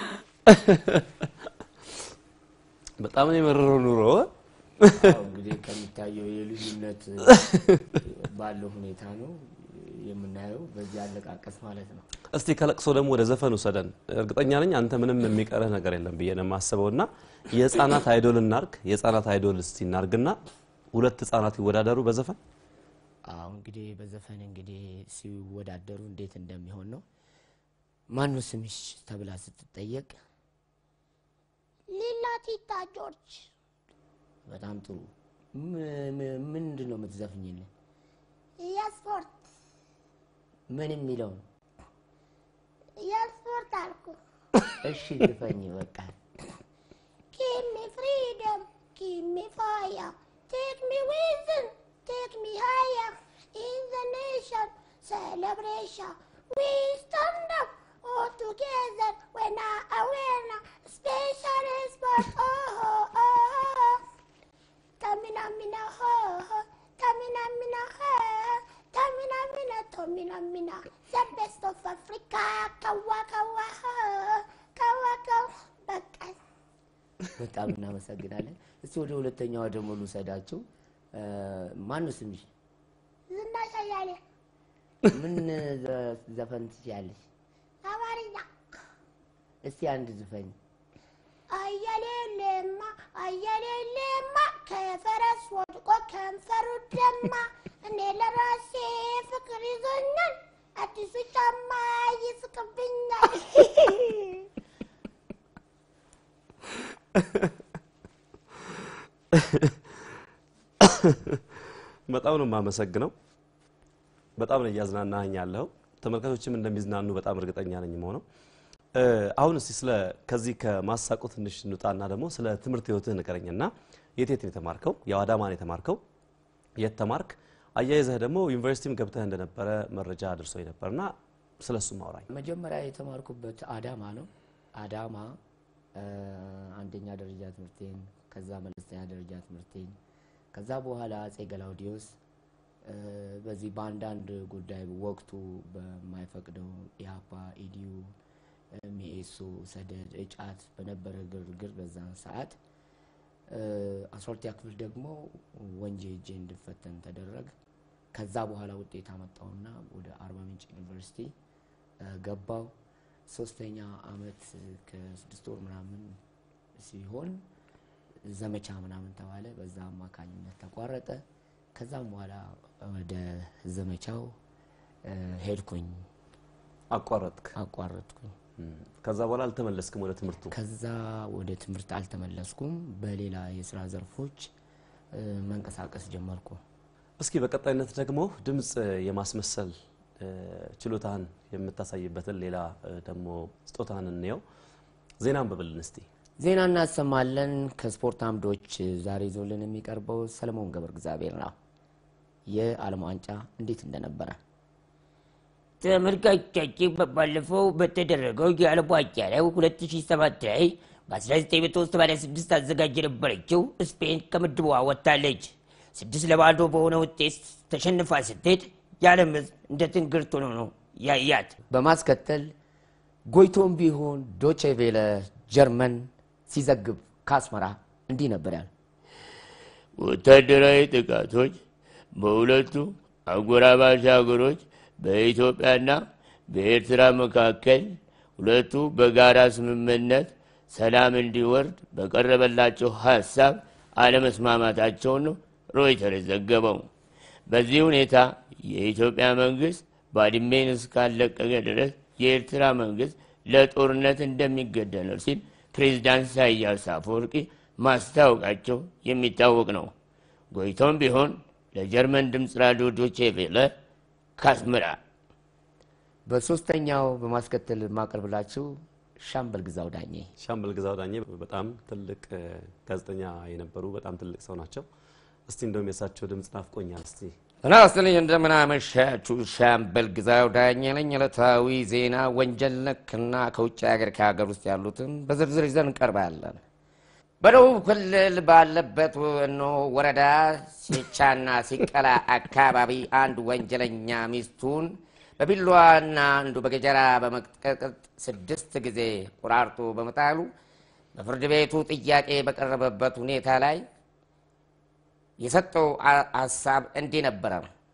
በጣም ነው የመረረው ኑሮ። አዎ፣ እንግዲህ ከሚታየው የልዩነት ባለው ሁኔታ ነው የምናየው፣ በዚህ አለቃቀስ ማለት ነው። እስቲ ከለቅሶ ደግሞ ወደ ዘፈን ውሰደን። እርግጠኛ ነኝ አንተ ምንም የሚቀርህ ነገር የለም ብዬ ነው የማስበው። እና የህፃናት አይዶል እናርግ። የህፃናት አይዶል እስቲ እናርግና ሁለት ህፃናት ይወዳደሩ በዘፈን አዎ እንግዲህ በዘፈን እንግዲህ ሲወዳደሩ እንዴት እንደሚሆን ነው። ማነው ስምሽ ተብላ ስትጠየቅ ሊላ ቲታ ጆርጅ በጣም ጥሩ ም- ም- ምንድን ነው የምትዘፍኝልን? የስፖርት ምን የሚለው ነው? የስፖርት አልኩ እሺ ዝፈኝ በቃ። Give me freedom, give me fire, take me within, take me higher. In the nation celebration, we stand up all together when I win. Special sport, oh, oh, oh. Tamina mina ho, ho. Tamina mina ho, Tamina mina, Tamina mina. The best of Africa, kawa kawa ho, kawa kawa. በቃ በጣም እናመሰግናለን። እስቲ ወደ ሁለተኛዋ ደግሞ ልውሰዳቸው። እ፣ ማነው ስምሽ? ዝናሽ አያሌ ምን ዘ- ዘፈን ትችያለሽ? አማርኛ እስቲ አንድ ዝፈኝ። አያሌ ለማ አያሌ ለማ ከፈረስ ወድቆ ከንፈሩ ደማ እኔ ለራሴ ፍቅር ይዞኛል አዲሱ ጫማ ይስቅብኛል በጣም ነው የማመሰግነው። በጣም ነው እያዝናናኸኝ ያለኸው። ተመልካቾችም እንደሚዝናኑ በጣም እርግጠኛ ነኝ መሆነው። አሁን እስቲ ስለ ከዚህ ከማሳቁ ትንሽ እንውጣና ደግሞ ስለ ትምህርት ህይወትህ ንገረኝና የት የት ነው የተማርከው? ያው አዳማ ነው የተማርከው። የት ተማርክ? አያይዘህ ደግሞ ዩኒቨርሲቲም ገብተህ እንደነበረ መረጃ አድርሶኝ ነበርና ስለ እሱም አውራኝ። መጀመሪያ የተማርኩበት አዳማ ነው። አዳማ እ፣ አንደኛ ደረጃ ትምህርቴን፣ ከዛ መለስተኛ ደረጃ ትምህርቴን፣ ከዛ በኋላ አጼ ገላውዲዮስ እ፣ በዚህ በአንዳንድ ጉዳይ ወቅቱ በማይፈቅደው ኢህአፓ፣ ኢዲዩ፣ እ፣ ሚኤሶ፣ ሰደድ፣ እጫት በነበረ ግርግር በዛን ሰዓት እ፣ አስራ ሁለተኛ ክፍል ደግሞ ወንጄ እጄ እንድፈተን ተደረገ። ከዛ በኋላ ውጤት አመጣውና ወደ አርባ ምንጭ ዩኒቨርሲቲ እ፣ ገባው። ሶስተኛ አመት ከስድስት ወር ምናምን ሲሆን ዘመቻ ምናምን ተባለ። በዛ አማካኝነት ተቋረጠ። ከዛም በኋላ ወደ ዘመቻው እ፣ ሄድኩኝ፣ አቋረጥክ። አቋረጥኩኝ። እም፣ ከዛ በኋላ አልተመለስክም ወደ ትምህርቱ። ከዛ ወደ ትምህርት አልተመለስኩም። በሌላ የስራ ዘርፎች እ፣ መንቀሳቀስ ጀመርኩ። እስኪ በቀጣይነት ደግሞ ድምፅ የማስመሰል እ፣ ችሎታህን የምታሳይበትን ሌላ እ፣ ደግሞ ስጦታህን እንየው። ዜና አንብብልን እስቲ። ዜና እናሰማለን። ከስፖርት አምዶች ዛሬ ይዞልን የሚቀርበው ሰለሞን ገብረ እግዚአብሔር ነው። የዓለም ዋንጫ እንዴት እንደነበረ ተመልካቾቻችን ባለፈው በተደረገው የዓለም ዋንጫ ላይ 2007 ላይ በ1986 አዘጋጅ የነበረችው ስፔን ከምድቧ ወጥታለች። ስድስት ለባዶ በሆነ ውጤት ተሸንፋ ስትሄድ የዓለም ሕዝብ እንደ ትንግርት ሆኖ ነው ያያት። በማስከተል ጎይቶም ቢሆን ዶቼ ቬለ ጀርመን ሲዘግብ ከአስመራ እንዲህ ነበር ያለ። ወታደራዊ ጥቃቶች በሁለቱ አጎራባች ሀገሮች በኢትዮጵያና በኤርትራ መካከል ሁለቱ በጋራ ስምምነት ሰላም እንዲወርድ በቀረበላቸው ሀሳብ አለመስማማታቸውን ነው ሮይተር የዘገበው። በዚህ ሁኔታ የኢትዮጵያ መንግስት ባድሜን እስካለቀቀ ድረስ የኤርትራ መንግስት ለጦርነት እንደሚገደድ ነው ሲል ፕሬዚዳንት ኢሳያስ አፈወርቂ ማስታወቃቸው የሚታወቅ ነው። ጎይቶም ቢሆን ለጀርመን ድምፅ ራዲዮ ዶቼ ቬለ ካስመራ። በሶስተኛው በማስከተል የማቀርብላችሁ ሻምበል ግዛው ዳኜ ሻምበል ግዛው ዳኜ በጣም ትልቅ እ፣ ጋዜጠኛ የነበሩ በጣም ትልቅ ሰው ናቸው። እስቲ እንደውም የእሳቸው ድምፅ ናፍቆኛል። እስቲ ጤና ይስጥልኝ እንደምን አመሻችሁ። ሻምበል ግዛው ዳኜ ነኝ። ዕለታዊ ዜና ወንጀል ነክና ከውጭ ሀገር ከሀገር ውስጥ ያሉትን በዝርዝር ይዘን እንቀርባለን። በደቡብ ክልል ባለበት ወኖ ወረዳ ሲቻና ሲቀላ አካባቢ አንድ ወንጀለኛ ሚስቱን በቢላዋና አንዱ በገጀራ በመቀጥቀጥ ስድስት ጊዜ ቆራርጦ በመጣሉ በፍርድ ቤቱ ጥያቄ በቀረበበት ሁኔታ ላይ የሰጠው አ- ሀሳብ እንዲህ ነበረ።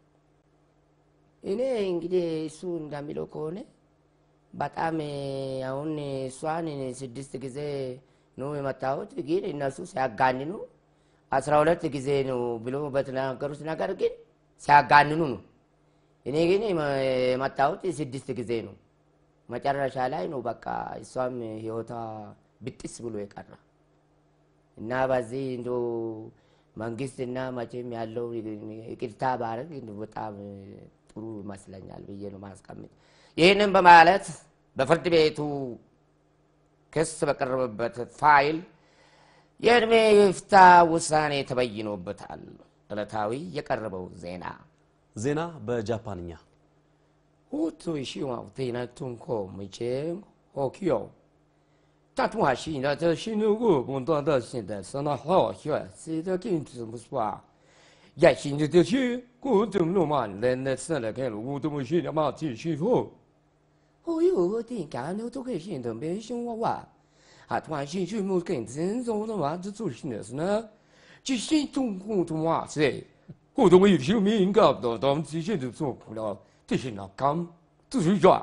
እኔ እንግዲህ እሱ እንደሚለው ከሆነ በጣም እ፣ አሁን እሷን ስድስት ጊዜ ነው የመታሁት፣ ግን እነሱ ሲያጋንኑ አስራ ሁለት ጊዜ ነው ብሎ በተናገሩት ነገር ግን ሲያጋንኑ ነው። እኔ ግን የመ- የመታሁት ስድስት ጊዜ ነው። መጨረሻ ላይ ነው በቃ እሷም ህይወቷ ብጥስ ብሎ የቀረ እና በዚህ እንዶ መንግስትና መቼም ያለው ይቅርታ ባረግ በጣም ጥሩ ይመስለኛል ብዬ ነው ማስቀምጥ። ይህንን በማለት በፍርድ ቤቱ ክስ በቀረበበት ፋይል የእድሜ ይፍታ ውሳኔ ተበይኖበታል። ዕለታዊ የቀረበው ዜና ዜና በጃፓንኛ 我最希望对那中国目前好笑，但同还是那这新的我们当到现在是那好笑，现在跟怎么说啊？也新的这些，我怎么弄嘛？人那生来看了，我怎么现在嘛继续说？哦哟，我点干了都可以现在没想我哇，啊，突然兴趣没跟真种的嘛，这做新的是呢，这新中国的嘛是。我都没有听明搞到，他们之前都做不了，这些那刚自己抓。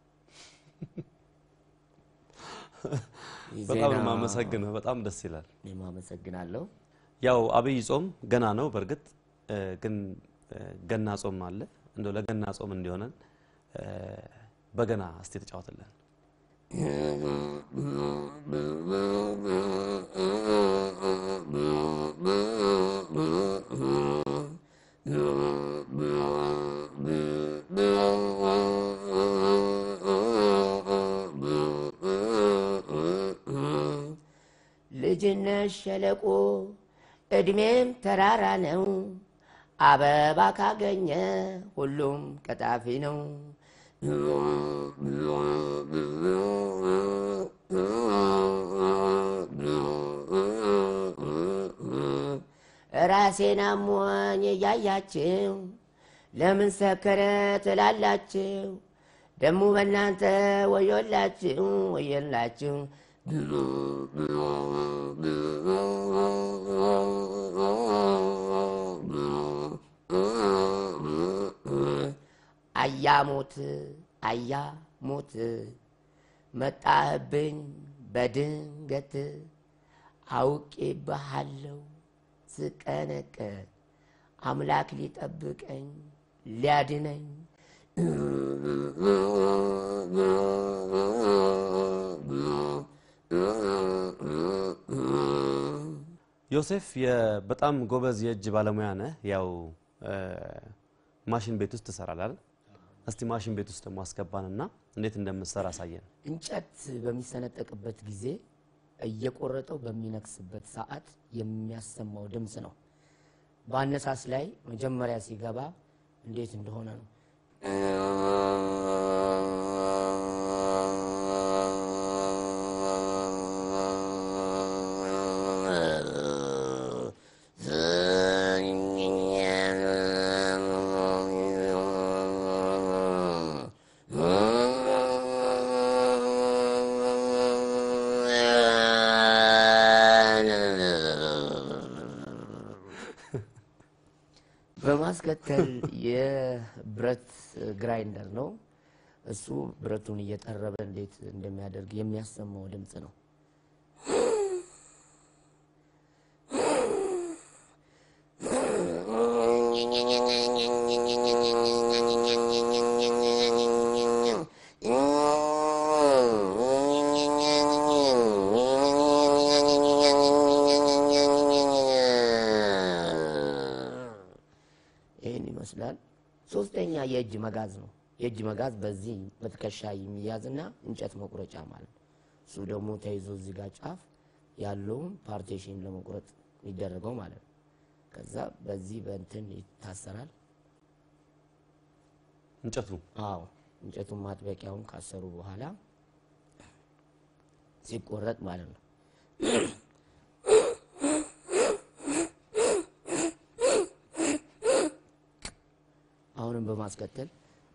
በጣም ነው የማመሰግነው። በጣም ደስ ይላል። እኔም አመሰግናለሁ። ያው አብይ ጾም ገና ነው። በእርግጥ እ፣ ግን እ፣ ገና ጾም አለ። እንደው ለገና ጾም እንዲሆነን እ፣ በገና እስቲ ተጫወትልን። ልጅነት ሸለቆ እድሜም ተራራ ነው። አበባ ካገኘ ሁሉም ቀጣፊ ነው። ራሴን አሞኝ እያያችሁ ለምን ሰከረ ትላላችሁ? ደሞ በእናንተ ወዮላችሁ ወዮላችሁ። አያሞት አያሞት መጣህብኝ በድንገት አውቄ ባሃለው ስቀነቀ አምላክ ሊጠብቀኝ ሊያድነኝ ዮሴፍ የ- በጣም ጎበዝ የእጅ ባለሙያ ነህ። ያው እ፣ ማሽን ቤት ውስጥ ትሰራለህ አይደል? እስቲ ማሽን ቤት ውስጥ ደግሞ አስገባንና እንዴት እንደምትሰራ አሳየን። እንጨት በሚሰነጠቅበት ጊዜ እየቆረጠው በሚነክስበት ሰዓት የሚያሰማው ድምፅ ነው። በአነሳስ ላይ መጀመሪያ ሲገባ እንዴት እንደሆነ ነው። በማስከተል የብረት ግራይንደር ነው። እሱ ብረቱን እየጠረበ እንዴት እንደሚያደርግ የሚያሰማው ድምፅ ነው። ይህን ይመስላል። ሶስተኛ የእጅ መጋዝ ነው። የእጅ መጋዝ በዚህ በትከሻ የሚያዝና እንጨት መቁረጫ ማለት ነው። እሱ ደግሞ ተይዞ እዚህ ጋር ጫፍ ያለውን ፓርቴሽን ለመቁረጥ የሚደረገው ማለት ነው። ከዛ በዚህ በእንትን ይታሰራል። እንጨቱ አዎ እንጨቱን ማጥበቂያውን ካሰሩ በኋላ ሲቆረጥ ማለት ነው። አሁንም በማስከተል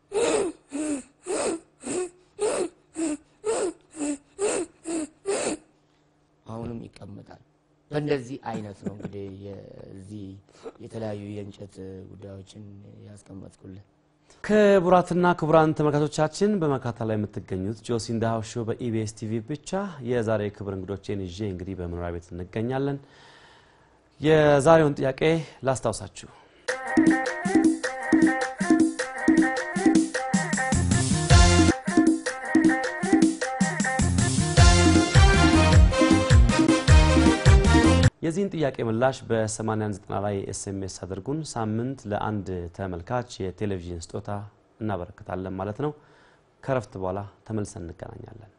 አሁንም ይቀመጣል። በእንደዚህ አይነት ነው እንግዲህ የዚህ የተለያዩ የእንጨት ጉዳዮችን ያስቀመጥኩልን። ክቡራትና ክቡራን ተመልካቾቻችን በመካተል ላይ የምትገኙት ጆሲ ኢን ዘ ሃውስ ሾው በኢቢኤስ ቲቪ ብቻ የዛሬ ክብር እንግዶቼን ይዤ እንግዲህ በመኖሪያ ቤት እንገኛለን። የዛሬውን ጥያቄ ላስታውሳችሁ። የዚህን ጥያቄ ምላሽ በ89 ላይ ኤስኤምኤስ አድርጉን። ሳምንት ለአንድ ተመልካች የቴሌቪዥን ስጦታ እናበረክታለን ማለት ነው። ከረፍት በኋላ ተመልሰን እንገናኛለን።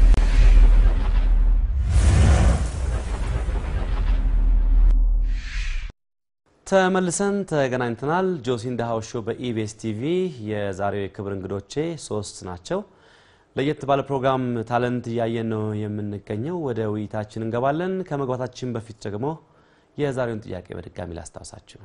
ተመልሰን ተገናኝተናል። ጆሲ ኢን ዘ ሃውስ ሾው በኢቢኤስ ቲቪ የዛሬው የክብር እንግዶቼ ሶስት ናቸው። ለየት ባለ ፕሮግራም ታለንት እያየን ነው የምንገኘው። ወደ ውይይታችን እንገባለን። ከመግባታችን በፊት ደግሞ የዛሬውን ጥያቄ በድጋሚ ላስታውሳችሁ።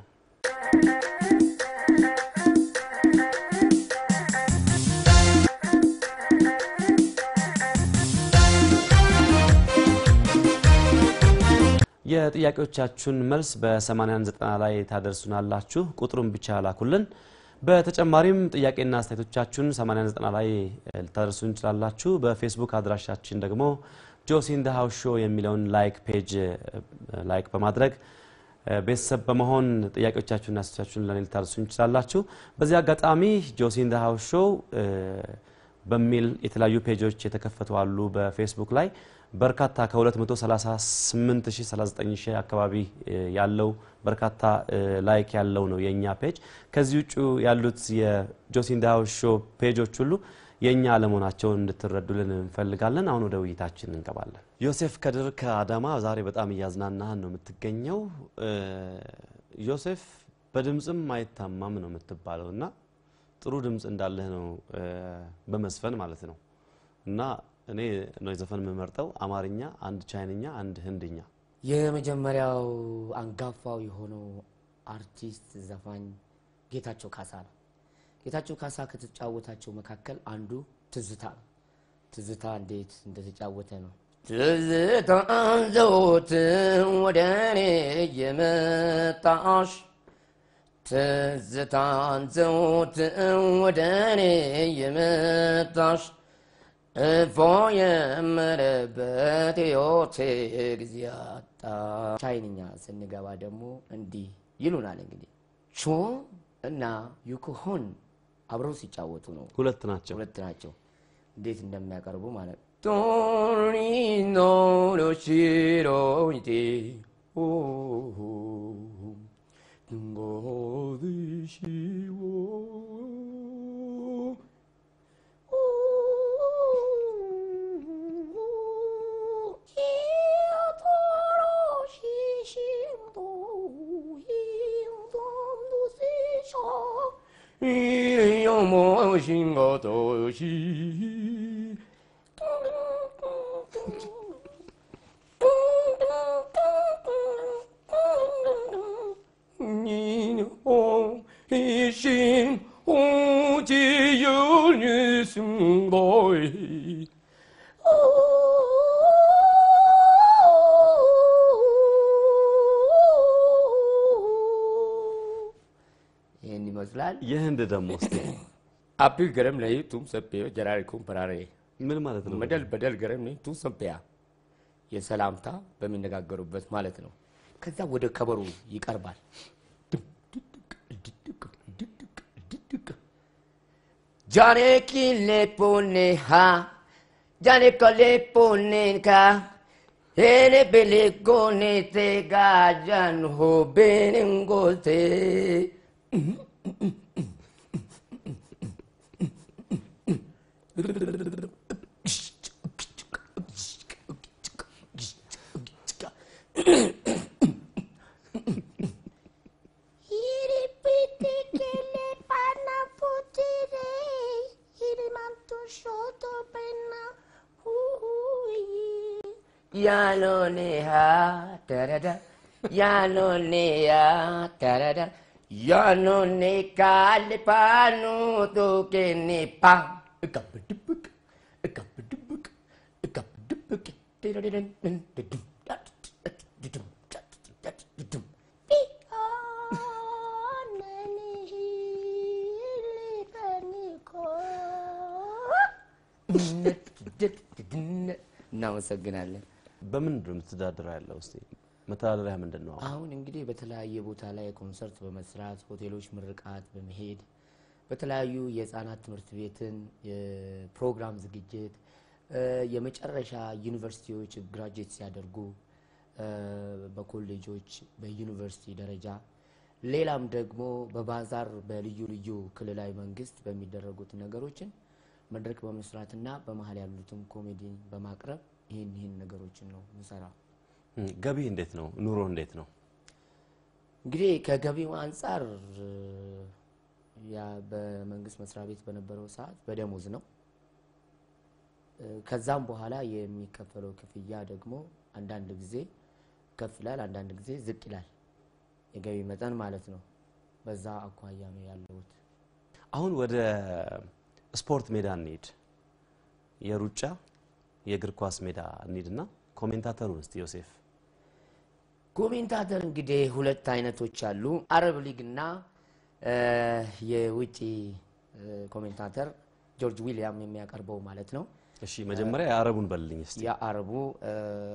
የጥያቄዎቻችሁን መልስ በ8190 ላይ ታደርሱናላችሁ። ቁጥሩን ብቻ ላኩልን። በተጨማሪም ጥያቄና አስተያየቶቻችሁን 89 ላይ ልታደርሱ እንችላላችሁ። በፌስቡክ አድራሻችን ደግሞ ጆሲ ኢን ዘ ሃውስ ሾው የሚለውን ላይክ ፔጅ ላይክ በማድረግ ቤተሰብ በመሆን ጥያቄዎቻችሁና አስተያየቶቻችሁን ለኔ ልታደርሱ እንችላላችሁ። በዚህ አጋጣሚ ጆሲ ኢን ዘ ሃውስ ሾው በሚል የተለያዩ ፔጆች የተከፈቱ አሉ። በፌስቡክ ላይ በርካታ ከ238,039 አካባቢ ያለው በርካታ ላይክ ያለው ነው የእኛ ፔጅ። ከዚህ ውጭ ያሉት የጆሲ ኢን ዘ ሃውስ ሾው ፔጆች ሁሉ የእኛ አለመሆናቸውን እንድትረዱልን እንፈልጋለን። አሁን ወደ ውይይታችን እንገባለን። ዮሴፍ ከድር ከአዳማ ዛሬ በጣም እያዝናናህን ነው የምትገኘው። ዮሴፍ በድምፅም አይታማም ነው የምትባለው እና ጥሩ ድምፅ እንዳለህ ነው በመዝፈን ማለት ነው እና እኔ ነው የዘፈን የምመርጠው አማርኛ፣ አንድ ቻይንኛ፣ አንድ ህንድኛ። የመጀመሪያው አንጋፋው የሆነው አርቲስት ዘፋኝ ጌታቸው ካሳ ነው። ጌታቸው ካሳ ከተጫወታቸው መካከል አንዱ ትዝታ ነው። ትዝታ እንዴት እንደተጫወተ ነው። ትዝታ ዘወትር ወደ እኔ የመጣሽ ትዝታን ዘወትር ወደ እኔ የመጣሽ እፎ የምልበት ሕይወቴ ጊዜ አጣ። ቻይንኛ ስንገባ ደግሞ እንዲህ ይሉናል እንግዲህ ቾ እና ዩክሆን አብረው ሲጫወቱ ነው። ሁለት ናቸው። ሁለት ናቸው። እንዴት እንደሚያቀርቡ ማለት ነው። ቶሪኖሎሺሮይቴ ይህን ይመስላል። የህንድ ደግሞ እስቲ አፒ ገረም ላይ ቱም ሰፔዮ ጀራሪ ኩምፐራሬ ምን ማለት ነው? መደል በደል ገረም ላይ ቱም ሰፔያ የሰላምታ በሚነጋገሩበት ማለት ነው። ከዛ ወደ ከበሮ ይቀርባል። ጃኔ ኪሌ ፖኔ ሃ ጃኔ ኮሌ ፖኔ ካ ሄኔ ቤሌ ጎኔ ቴ ጋጃን ሆ ቤንንጎቴ Iripiti che le panna futire, il manto sotto penna, ui. ያሎኔሃ ተረዳ ያሎኔ ያ ተረዳ ያሎኔ ካልፓኑ ቶኬኔ ፓ እቀብድብቅ እቀብድብቅ እቀብድብቅ Pianeni hili panico. እናመሰግናለን። በምንድን ነው የምትተዳደረው ያለው? እስቲ መተዳደሪያ ምንድን ነው? አሁን እንግዲህ በተለያየ ቦታ ላይ ኮንሰርት በመስራት ሆቴሎች ምርቃት በመሄድ በተለያዩ የህፃናት ትምህርት ቤትን የፕሮግራም ዝግጅት እ፣ የመጨረሻ ዩኒቨርሲቲዎች ግራጁዌት ሲያደርጉ እ፣ በኮሌጆች በዩኒቨርሲቲ ደረጃ ሌላም ደግሞ በባዛር በልዩ ልዩ ክልላዊ መንግስት በሚደረጉት ነገሮችን መድረክ በመስራትና በመሀል ያሉትም ኮሜዲ በማቅረብ ይህን ይህን ነገሮችን ነው ምሰራው። እም፣ ገቢ እንዴት ነው? ኑሮ እንዴት ነው? እንግዲህ ከገቢው አንጻር እ፣ ያ በመንግስት መስሪያ ቤት በነበረው ሰዓት በደሞዝ ነው። እ፣ ከዛም በኋላ የሚከፈለው ክፍያ ደግሞ አንዳንድ ጊዜ ከፍ ይላል፣ አንዳንድ ጊዜ ዝቅ ይላል። የገቢ መጠን ማለት ነው። በዛ አኳያ ነው ያለሁት። አሁን ወደ ስፖርት ሜዳ እንሂድ። የሩጫ የእግር ኳስ ሜዳ እንሂድና ኮሜንታተሩን እስቲ ዮሴፍ ኮሜንታተር እንግዲህ ሁለት አይነቶች አሉ። አረብ ሊግ እና እ፣ የውጭ እ፣ ኮሜንታተር ጆርጅ ዊሊያም የሚያቀርበው ማለት ነው። እሺ መጀመሪያ የአረቡን በልልኝ እስቲ። የአረቡ እ፣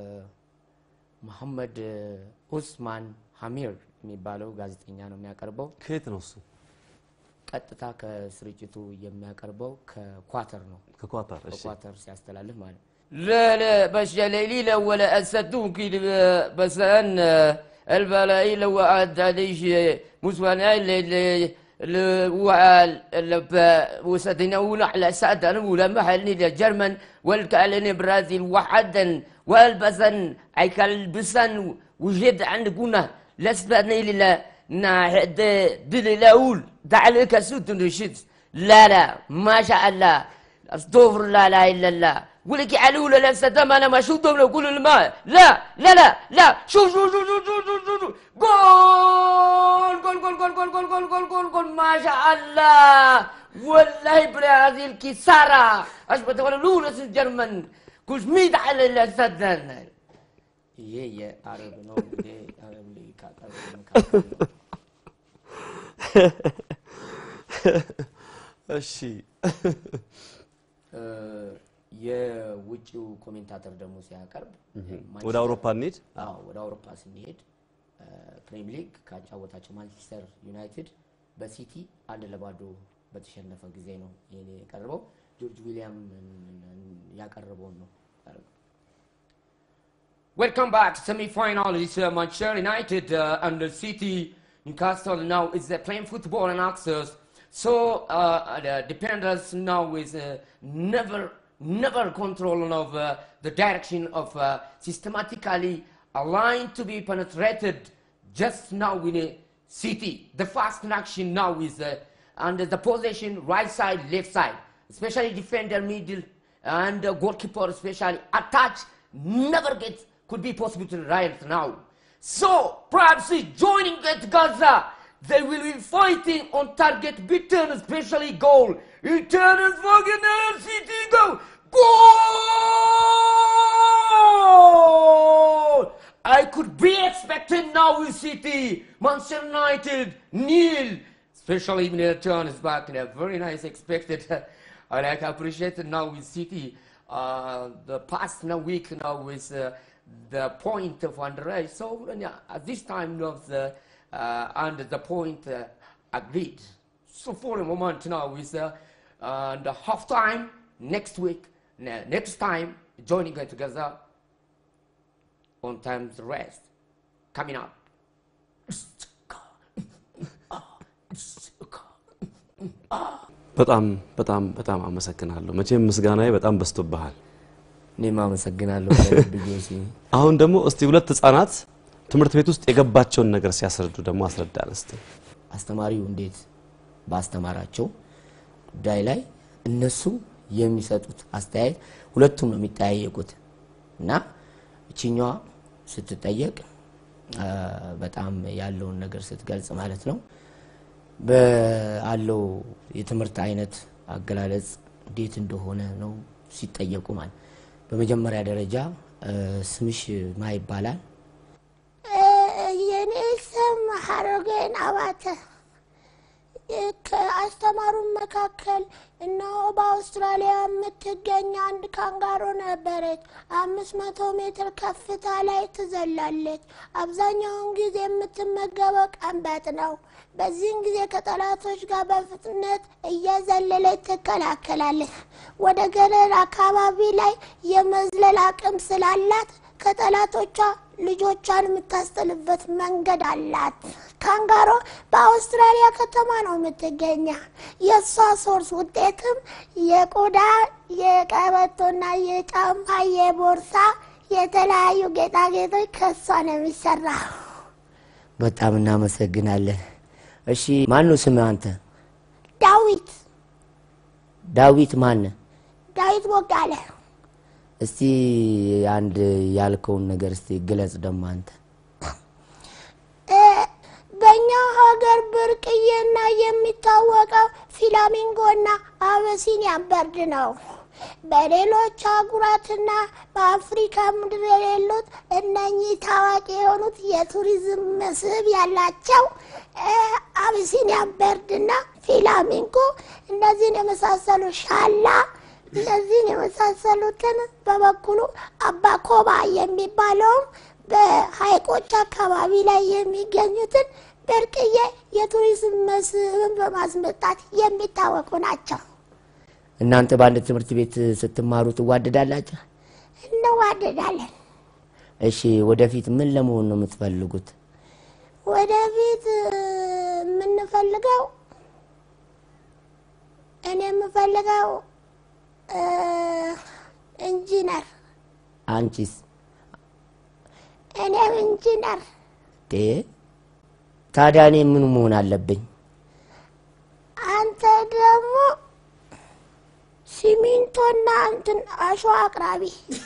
መሐመድ ኡስማን ሀሚር የሚባለው ጋዜጠኛ ነው የሚያቀርበው። ከየት ነው እሱ? ቀጥታ ከስርጭቱ የሚያቀርበው ከኳተር ነው። ከኳታር። እሺ ከኳተር ሲያስተላልፍ ማለት ነው። لا لا باش ليلة ولا أسدون كي بسان البلاي لو عاد عليش مسوانا وسدنا ولا على سعد ولا محلني لجرمن والكالني برازيل وحدا والبسن اي كالبسن وجد عندكونا لسبني لله نحد دل الاول تعالى كسوت نشد لا لا ما شاء الله استغفر الله لا اله الا الله ولك على ولا لا سدام انا ما شفتهم لو كل الماء لا لا لا لا شوف شوف شوف شوف شوف شوف شوف جول جول جول جول جول جول جول جول جول جول ما شاء الله والله برازيل كسارة اشبه ولا لولا الجرمن كوش ميت على السدان ይሄ የአረብ ነው እንግዲህ አረብ ላይ ካቀረበ መካከል ነው። እሺ እ፣ የውጭው ኮሜንታተር ደግሞ ሲያቀርብ ወደ አውሮፓ እንሂድ። አዎ ወደ አውሮፓ ስንሄድ እ፣ ፕሪሚየር ሊግ ካጫወታቸው ማንቸስተር ዩናይትድ በሲቲ አንድ ለባዶ በተሸነፈ ጊዜ ነው ይሄን የቀረበው። ጆርጅ ዊሊያም ያቀረበውን ነው ያቀረበው። Welcome back. Semi-final is uh, Manchester United uh, and the City. Newcastle now is uh, playing football and access. So uh, the defenders now is uh, never, never control of uh, the direction of uh, systematically aligned to be penetrated. Just now in a City, the fast action now is uh, under the possession right side, left side, especially defender middle and uh, goalkeeper especially attach never gets could be possible to right now. So perhaps he's joining at Gaza. They will be fighting on target beaten, especially goal. Eternal fucking City goal. Goal! I could be expecting now with City, Manchester United, nil. especially in uh, Johannesburg, and a very nice expected. I like appreciate now with city. Uh, the past now week now with uh, the point of Andre. So uh, at this time of the uh, and the point uh, agreed. So for a moment now with uh, uh, the half time next week, ne- next time joining it together on time's rest coming up. በጣም በጣም በጣም አመሰግናለሁ። መቼም ምስጋናዬ በጣም በዝቶብሃል። እኔም አመሰግናለሁ ከልብ ጆሲ። አሁን ደግሞ እስቲ ሁለት ህጻናት ትምህርት ቤት ውስጥ የገባቸውን ነገር ሲያስረዱ ደግሞ አስረዳን እስቲ። አስተማሪው እንዴት ባስተማራቸው ጉዳይ ላይ እነሱ የሚሰጡት አስተያየት ሁለቱም ነው የሚጠያየቁት እና እችኛዋ ስትጠየቅ አ፣ በጣም ያለውን ነገር ስትገልጽ ማለት ነው በአለው የትምህርት አይነት አገላለጽ እንዴት እንደሆነ ነው ሲጠየቁ ማለት በመጀመሪያ ደረጃ አ፣ ስምሽ ማ ይባላል የኔ ስም ሀረገን አባተ ከአስተማሩን መካከል እነሆ በአውስትራሊያ የምትገኝ አንድ ካንጋሮ ነበረች። አምስት መቶ ሜትር ከፍታ ላይ ትዘላለች። አብዛኛውን ጊዜ የምትመገበው ቀንበጥ ነው። በዚህን ጊዜ ከጠላቶች ጋር በፍጥነት እየዘለለች ትከላከላለች። ወደ ገደል አካባቢ ላይ የመዝለል አቅም ስላላት ከጠላቶቿ ልጆቿን የምታስጥልበት መንገድ አላት። ካንጋሮ በአውስትራሊያ ከተማ ነው የምትገኘ። የእሷ ሶርስ ውጤትም የቆዳ የቀበቶና የጫማ የቦርሳ የተለያዩ ጌጣጌጦች ከእሷ ነው የሚሰራው። በጣም እናመሰግናለን እሺ ማን ነው ስምህ አንተ ዳዊት ዳዊት ማን ዳዊት ቦጋለ እስቲ አንድ ያልከውን ነገር እስቲ ግለጽ ደግሞ አንተ እ፣ በእኛ ሀገር ብርቅዬና የሚታወቀው ፊላሚንጎና አበሲኒያ በርድ ነው። በሌሎች አህጉራትና በአፍሪካ ምድር የሌሉት እነኚህ ታዋቂ የሆኑት የቱሪዝም መስህብ ያላቸው እ፣ አቢሲኒያ በርድና ፊላሚንጎ እነዚህን የመሳሰሉ ሻላ እነዚህን የመሳሰሉትን በበኩሉ አባኮባ የሚባለውም በሀይቆች አካባቢ ላይ የሚገኙትን ብርቅዬ የቱሪዝም መስህብን በማስመጣት የሚታወቁ ናቸው። እናንተ በአንድ ትምህርት ቤት ስትማሩ ትዋደዳላችሁ እንዋደዳለን። እሺ ወደፊት ምን ለመሆን ነው የምትፈልጉት ወደፊት እ፣ የምንፈልገው እኔ የምፈልገው እ፣ ኢንጂነር አንቺስ እኔም ኢንጂነር ዴ ታዲያ እኔ ምን መሆን አለብኝ አንተ ደግሞ ሲሚንቶና እንትን አሸዋ አቅራቢ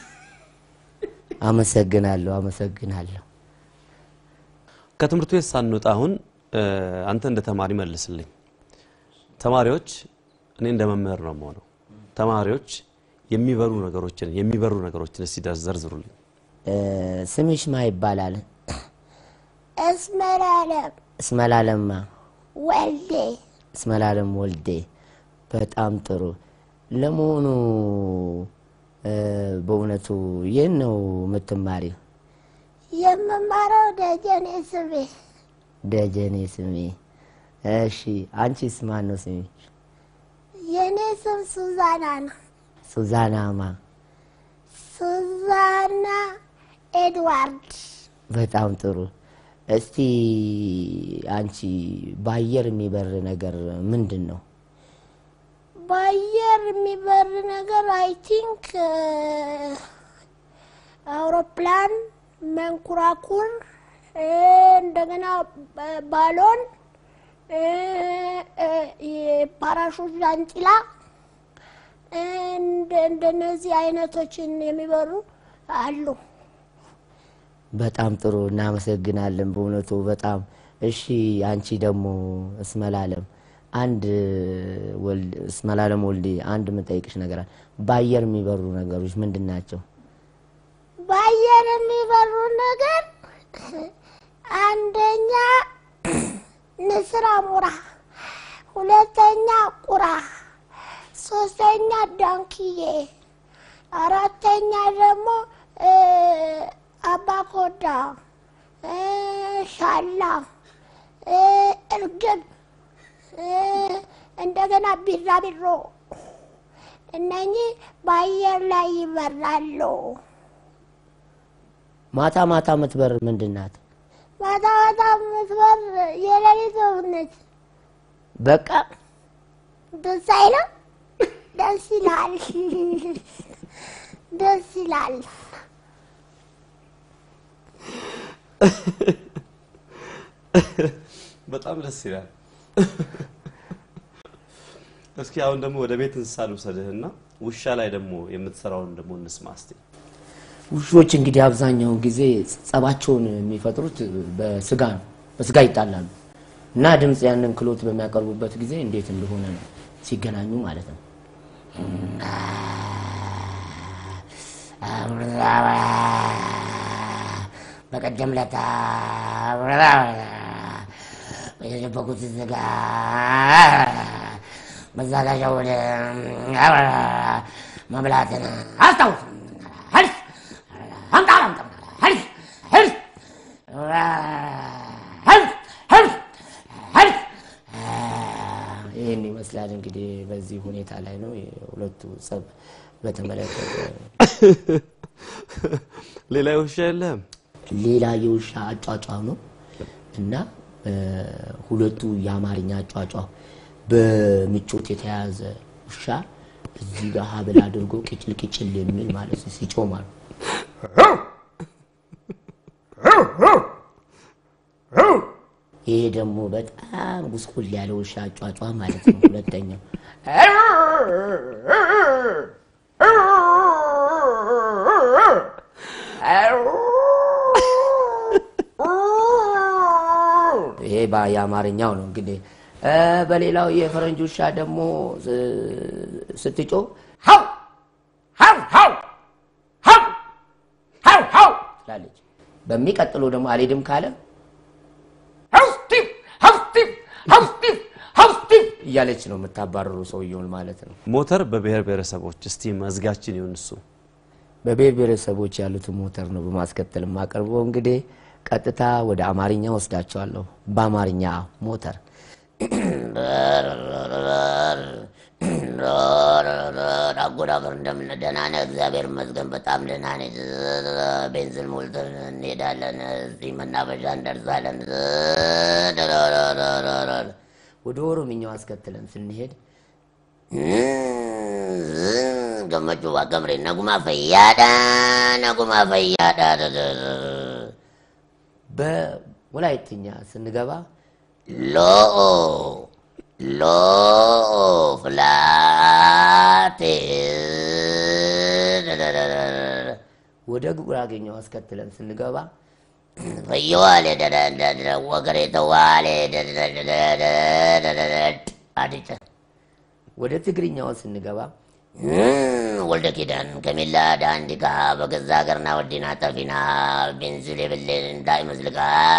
አመሰግናለሁ አመሰግናለሁ ከትምህርት ቤት ሳንወጣ አሁን እ፣ አንተ እንደ ተማሪ መልስልኝ። ተማሪዎች እኔ እንደ መምህር ነው የምሆነው። ተማሪዎች የሚበሩ ነገሮችን የሚበሩ ነገሮችን እስቲ ዘርዝሩልኝ። እ፣ ስምሽ ማ ይባላል እስመላለም እስመላለማ ወልዴ እስመላለም ወልዴ በጣም ጥሩ ለመሆኑ እ፣ በእውነቱ ይህን ነው የምትማሪው የምማረው ደጀኔ ስሜ ደጀኔ ስሜ እሺ አንቺስ ማን ነው ስሜ የእኔ ስም ሱዛና ነው። ሱዛናማ ሱዛና ኤድዋርድ በጣም ጥሩ እስቲ አንቺ በአየር የሚበር ነገር ምንድን ነው በአየር የሚበር ነገር አይ ቲንክ አውሮፕላን፣ መንኮራኩር፣ እ፣ እንደገና ባ- ባሎን፣ እ፣ እ፣ የፓራሹት ዣንጥላ እንደ እንደነዚህ አይነቶችን የሚበሩ አሉ። በጣም ጥሩ እናመሰግናለን በእውነቱ በጣም እሺ አንቺ ደግሞ እስመላለም አንድ ወልድ እስመላለም ወልዴ አንድ የምጠይቅሽ ነገር አለ በአየር የሚበሩ ነገሮች ምንድን ናቸው በአየር የሚበሩ ነገር አንደኛ ንስር አሞራ፣ ሁለተኛ ቁራ፣ ሶስተኛ ዳንክዬ፣ አራተኛ ደግሞ እ፣ አባኮዳ፣ እ፣ ሻላ፣ እ፣ እርግብ፣ እ፣ እንደገና ቢራቢሮ እነኚህ በአየር ላይ ይበራሉ። ማታ ማታ የምትበር ምንድን ናት? ማታ ማታ የምትበር የሌሊት ወፍ ነች። በቃ ደስ አይልም? ደስ ይላል። ደስ ይላል። በጣም ደስ ይላል። እስኪ አሁን ደግሞ ወደ ቤት እንስሳ ልውሰድህና ውሻ ላይ ደግሞ የምትሰራውን ደግሞ እንስማ እስቲ። ውሾች እንግዲህ አብዛኛውን ጊዜ ጸባቸውን የሚፈጥሩት በስጋ ነው። በስጋ ይጣላሉ እና ድምፅ ያንን ክሎት በሚያቀርቡበት ጊዜ እንዴት እንደሆነ ነው ሲገናኙ ማለት ነው። በቀደም ለታ የደበቁት ስጋ መዛጋዣ ወደ መብላትን አስታውስ። ሄድ አምጣ አምጣ ሄድ ሄድ ሄድ ሄድ ሄድ ይህን ይመስላል እንግዲህ በዚህ ሁኔታ ላይ ነው የሁለቱ ጸብ በተመለከተ ሌላ ውሻ የለህም? ሌላ የውሻ አጫጫው ነው እና እ፣ ሁለቱ የአማርኛ አጫጫው በምቾት የተያዘ ውሻ እዚህ ጋር ሀብል አድርጎ ቅጭል ቅጭል የሚል ማለት ነው ሲጮህ ማለት ነው። ይሄ ደግሞ በጣም ጉስቁል ያለ ውሻ አጫጫ ማለት ነው። ሁለተኛው ይሄ ባ- የአማርኛው ነው እንግዲህ እ፣ በሌላው የፈረንጅ ውሻ ደግሞ ስ- ስትጮህ ሀው ሀው ሀው ሀው ሀው ሀው ትላለች። በሚቀጥለው ደግሞ አልሄድም ካለ ሀው ስቲቭ ሀው ስቲቭ ሀው ስቲቭ ሀው ስቲቭ እያለች ነው የምታባረሩ ሰውየውን ማለት ነው። ሞተር በብሔር ብሔረሰቦች እስቲ መዝጋችን ይሁን እሱ በብሔር ብሔረሰቦች ያሉትን ሞተር ነው በማስከተል የማቀርበው። እንግዲህ ቀጥታ ወደ አማርኛ ወስዳቸዋለሁ። በአማርኛ ሞተር አጎዳፍር እንደምን ደህና ነህ? እግዚአብሔር ይመስገን በጣም ደህና ነኝ። ቤንዚን ሞልተን እንሄዳለን። እዚህ መናፈሻ እንደርሳለን። ወደ ኦሮምኛው አስከትለን ስንሄድ ገመቹ ዋቀምሬ ነጉማ ፈያዳ ነጉማ ፈያዳ በወላይትኛ ስንገባ ሎኦ ሎኦ ፍላቴ ወደ ጉራጌኛው አስከትለን ስንገባ ፈየዋሌ ወገሬ ተዋሌ አድጨ ወደ ትግርኛው ስንገባ ወልደ ኪዳን ከሚላ ዳንዲካ በገዛ ሀገርና ወዲና ጠፊና ቤንዚል የብሌን እንዳይመስልካ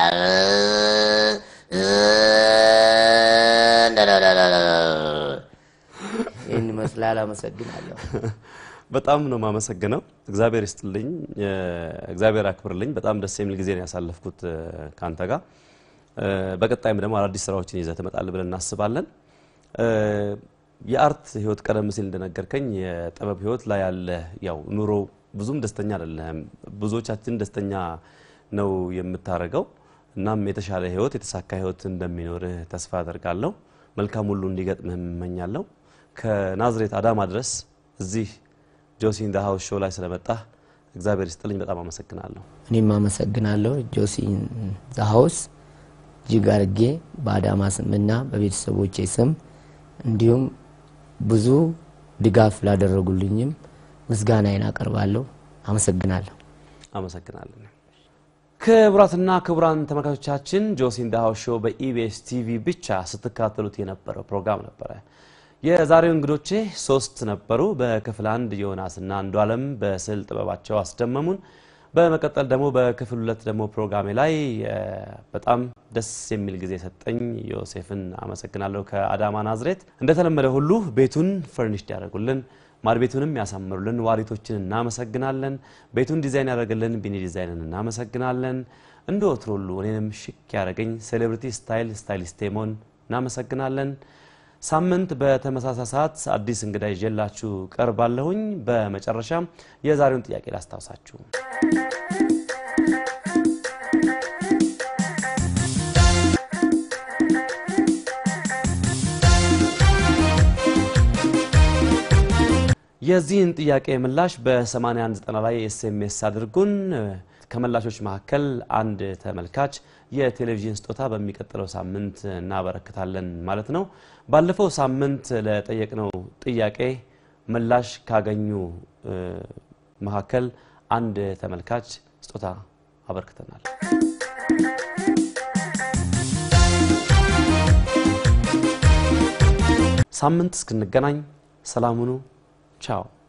ይህን ይመስላል። አመሰግናለሁ። በጣም ነው የማመሰግነው። እግዚአብሔር ይስጥልኝ፣ እ፣ እግዚአብሔር አክብርልኝ። በጣም ደስ የሚል ጊዜ ነው ያሳለፍኩት እ፣ ከአንተ ጋር። እ፣ በቀጣይም ደግሞ አዳዲስ ስራዎችን ይዘህ ትመጣለህ ብለን እናስባለን። እ፣ የአርት ህይወት ቀደም ሲል እንደነገርከኝ የጥበብ ህይወት ላይ ያለ ያው ኑሮ ብዙም ደስተኛ አይደለህም። ብዙዎቻችን ደስተኛ ነው የምታደርገው። እናም የተሻለ ህይወት የተሳካ ህይወት እንደሚኖርህ ተስፋ አደርጋለሁ። መልካም ሁሉ እንዲገጥምህ እመኛለሁ። ከናዝሬት አዳማ ድረስ እዚህ ጆሲን ደ ሀውስ ሾው ላይ ስለመጣህ እግዚአብሔር ይስጥልኝ። በጣም አመሰግናለሁ። እኔም አመሰግናለሁ ጆሲን ዘሀውስ እጅግ አድርጌ በአዳማ ስምና በቤተሰቦቼ ስም እንዲሁም ብዙ ድጋፍ ላደረጉልኝም ምስጋናዬን አቀርባለሁ። አመሰግናለሁ። አመሰግናለን። ክቡራትና ክቡራን ተመልካቾቻችን ጆሲን ደ ሀውስ ሾው በኢቢኤስ ቲቪ ብቻ ስትካተሉት የነበረው ፕሮግራም ነበረ። የዛሬው እንግዶቼ ሶስት ነበሩ። በክፍል አንድ ዮናስና አንዱ አለም በስዕል ጥበባቸው አስደመሙን። በመቀጠል ደግሞ በክፍል ሁለት ደግሞ ፕሮግራሜ ላይ እ፣ በጣም ደስ የሚል ጊዜ ሰጠኝ ዮሴፍን አመሰግናለሁ። ከአዳማ ናዝሬት እንደተለመደ ሁሉ ቤቱን ፈርኒሽድ ያደርጉልን ማድ ቤቱንም ያሳምሩልን ዋሪቶችን እናመሰግናለን። ቤቱን ዲዛይን ያደርግልን ቢኒ ዲዛይንን እናመሰግናለን። እንደ ወትሮ ሁሉ እኔንም ሽክ ያደረገኝ ሴሌብሪቲ ስታይል ስታይሊስት ቴሞን እናመሰግናለን። ሳምንት በተመሳሳይ ሰዓት አዲስ እንግዳ ይዤላችሁ ቀርባለሁኝ። በመጨረሻም የዛሬውን ጥያቄ ላስታውሳችሁ። የዚህን ጥያቄ ምላሽ በ8190 ላይ ኤስኤምኤስ አድርጉን። ከመላሾች መካከል አንድ ተመልካች የቴሌቪዥን ስጦታ በሚቀጥለው ሳምንት እናበረክታለን ማለት ነው። ባለፈው ሳምንት ለጠየቅነው ጥያቄ ምላሽ ካገኙ መካከል አንድ ተመልካች ስጦታ አበርክተናል። ሳምንት እስክንገናኝ ሰላም ሁኑ። ቻው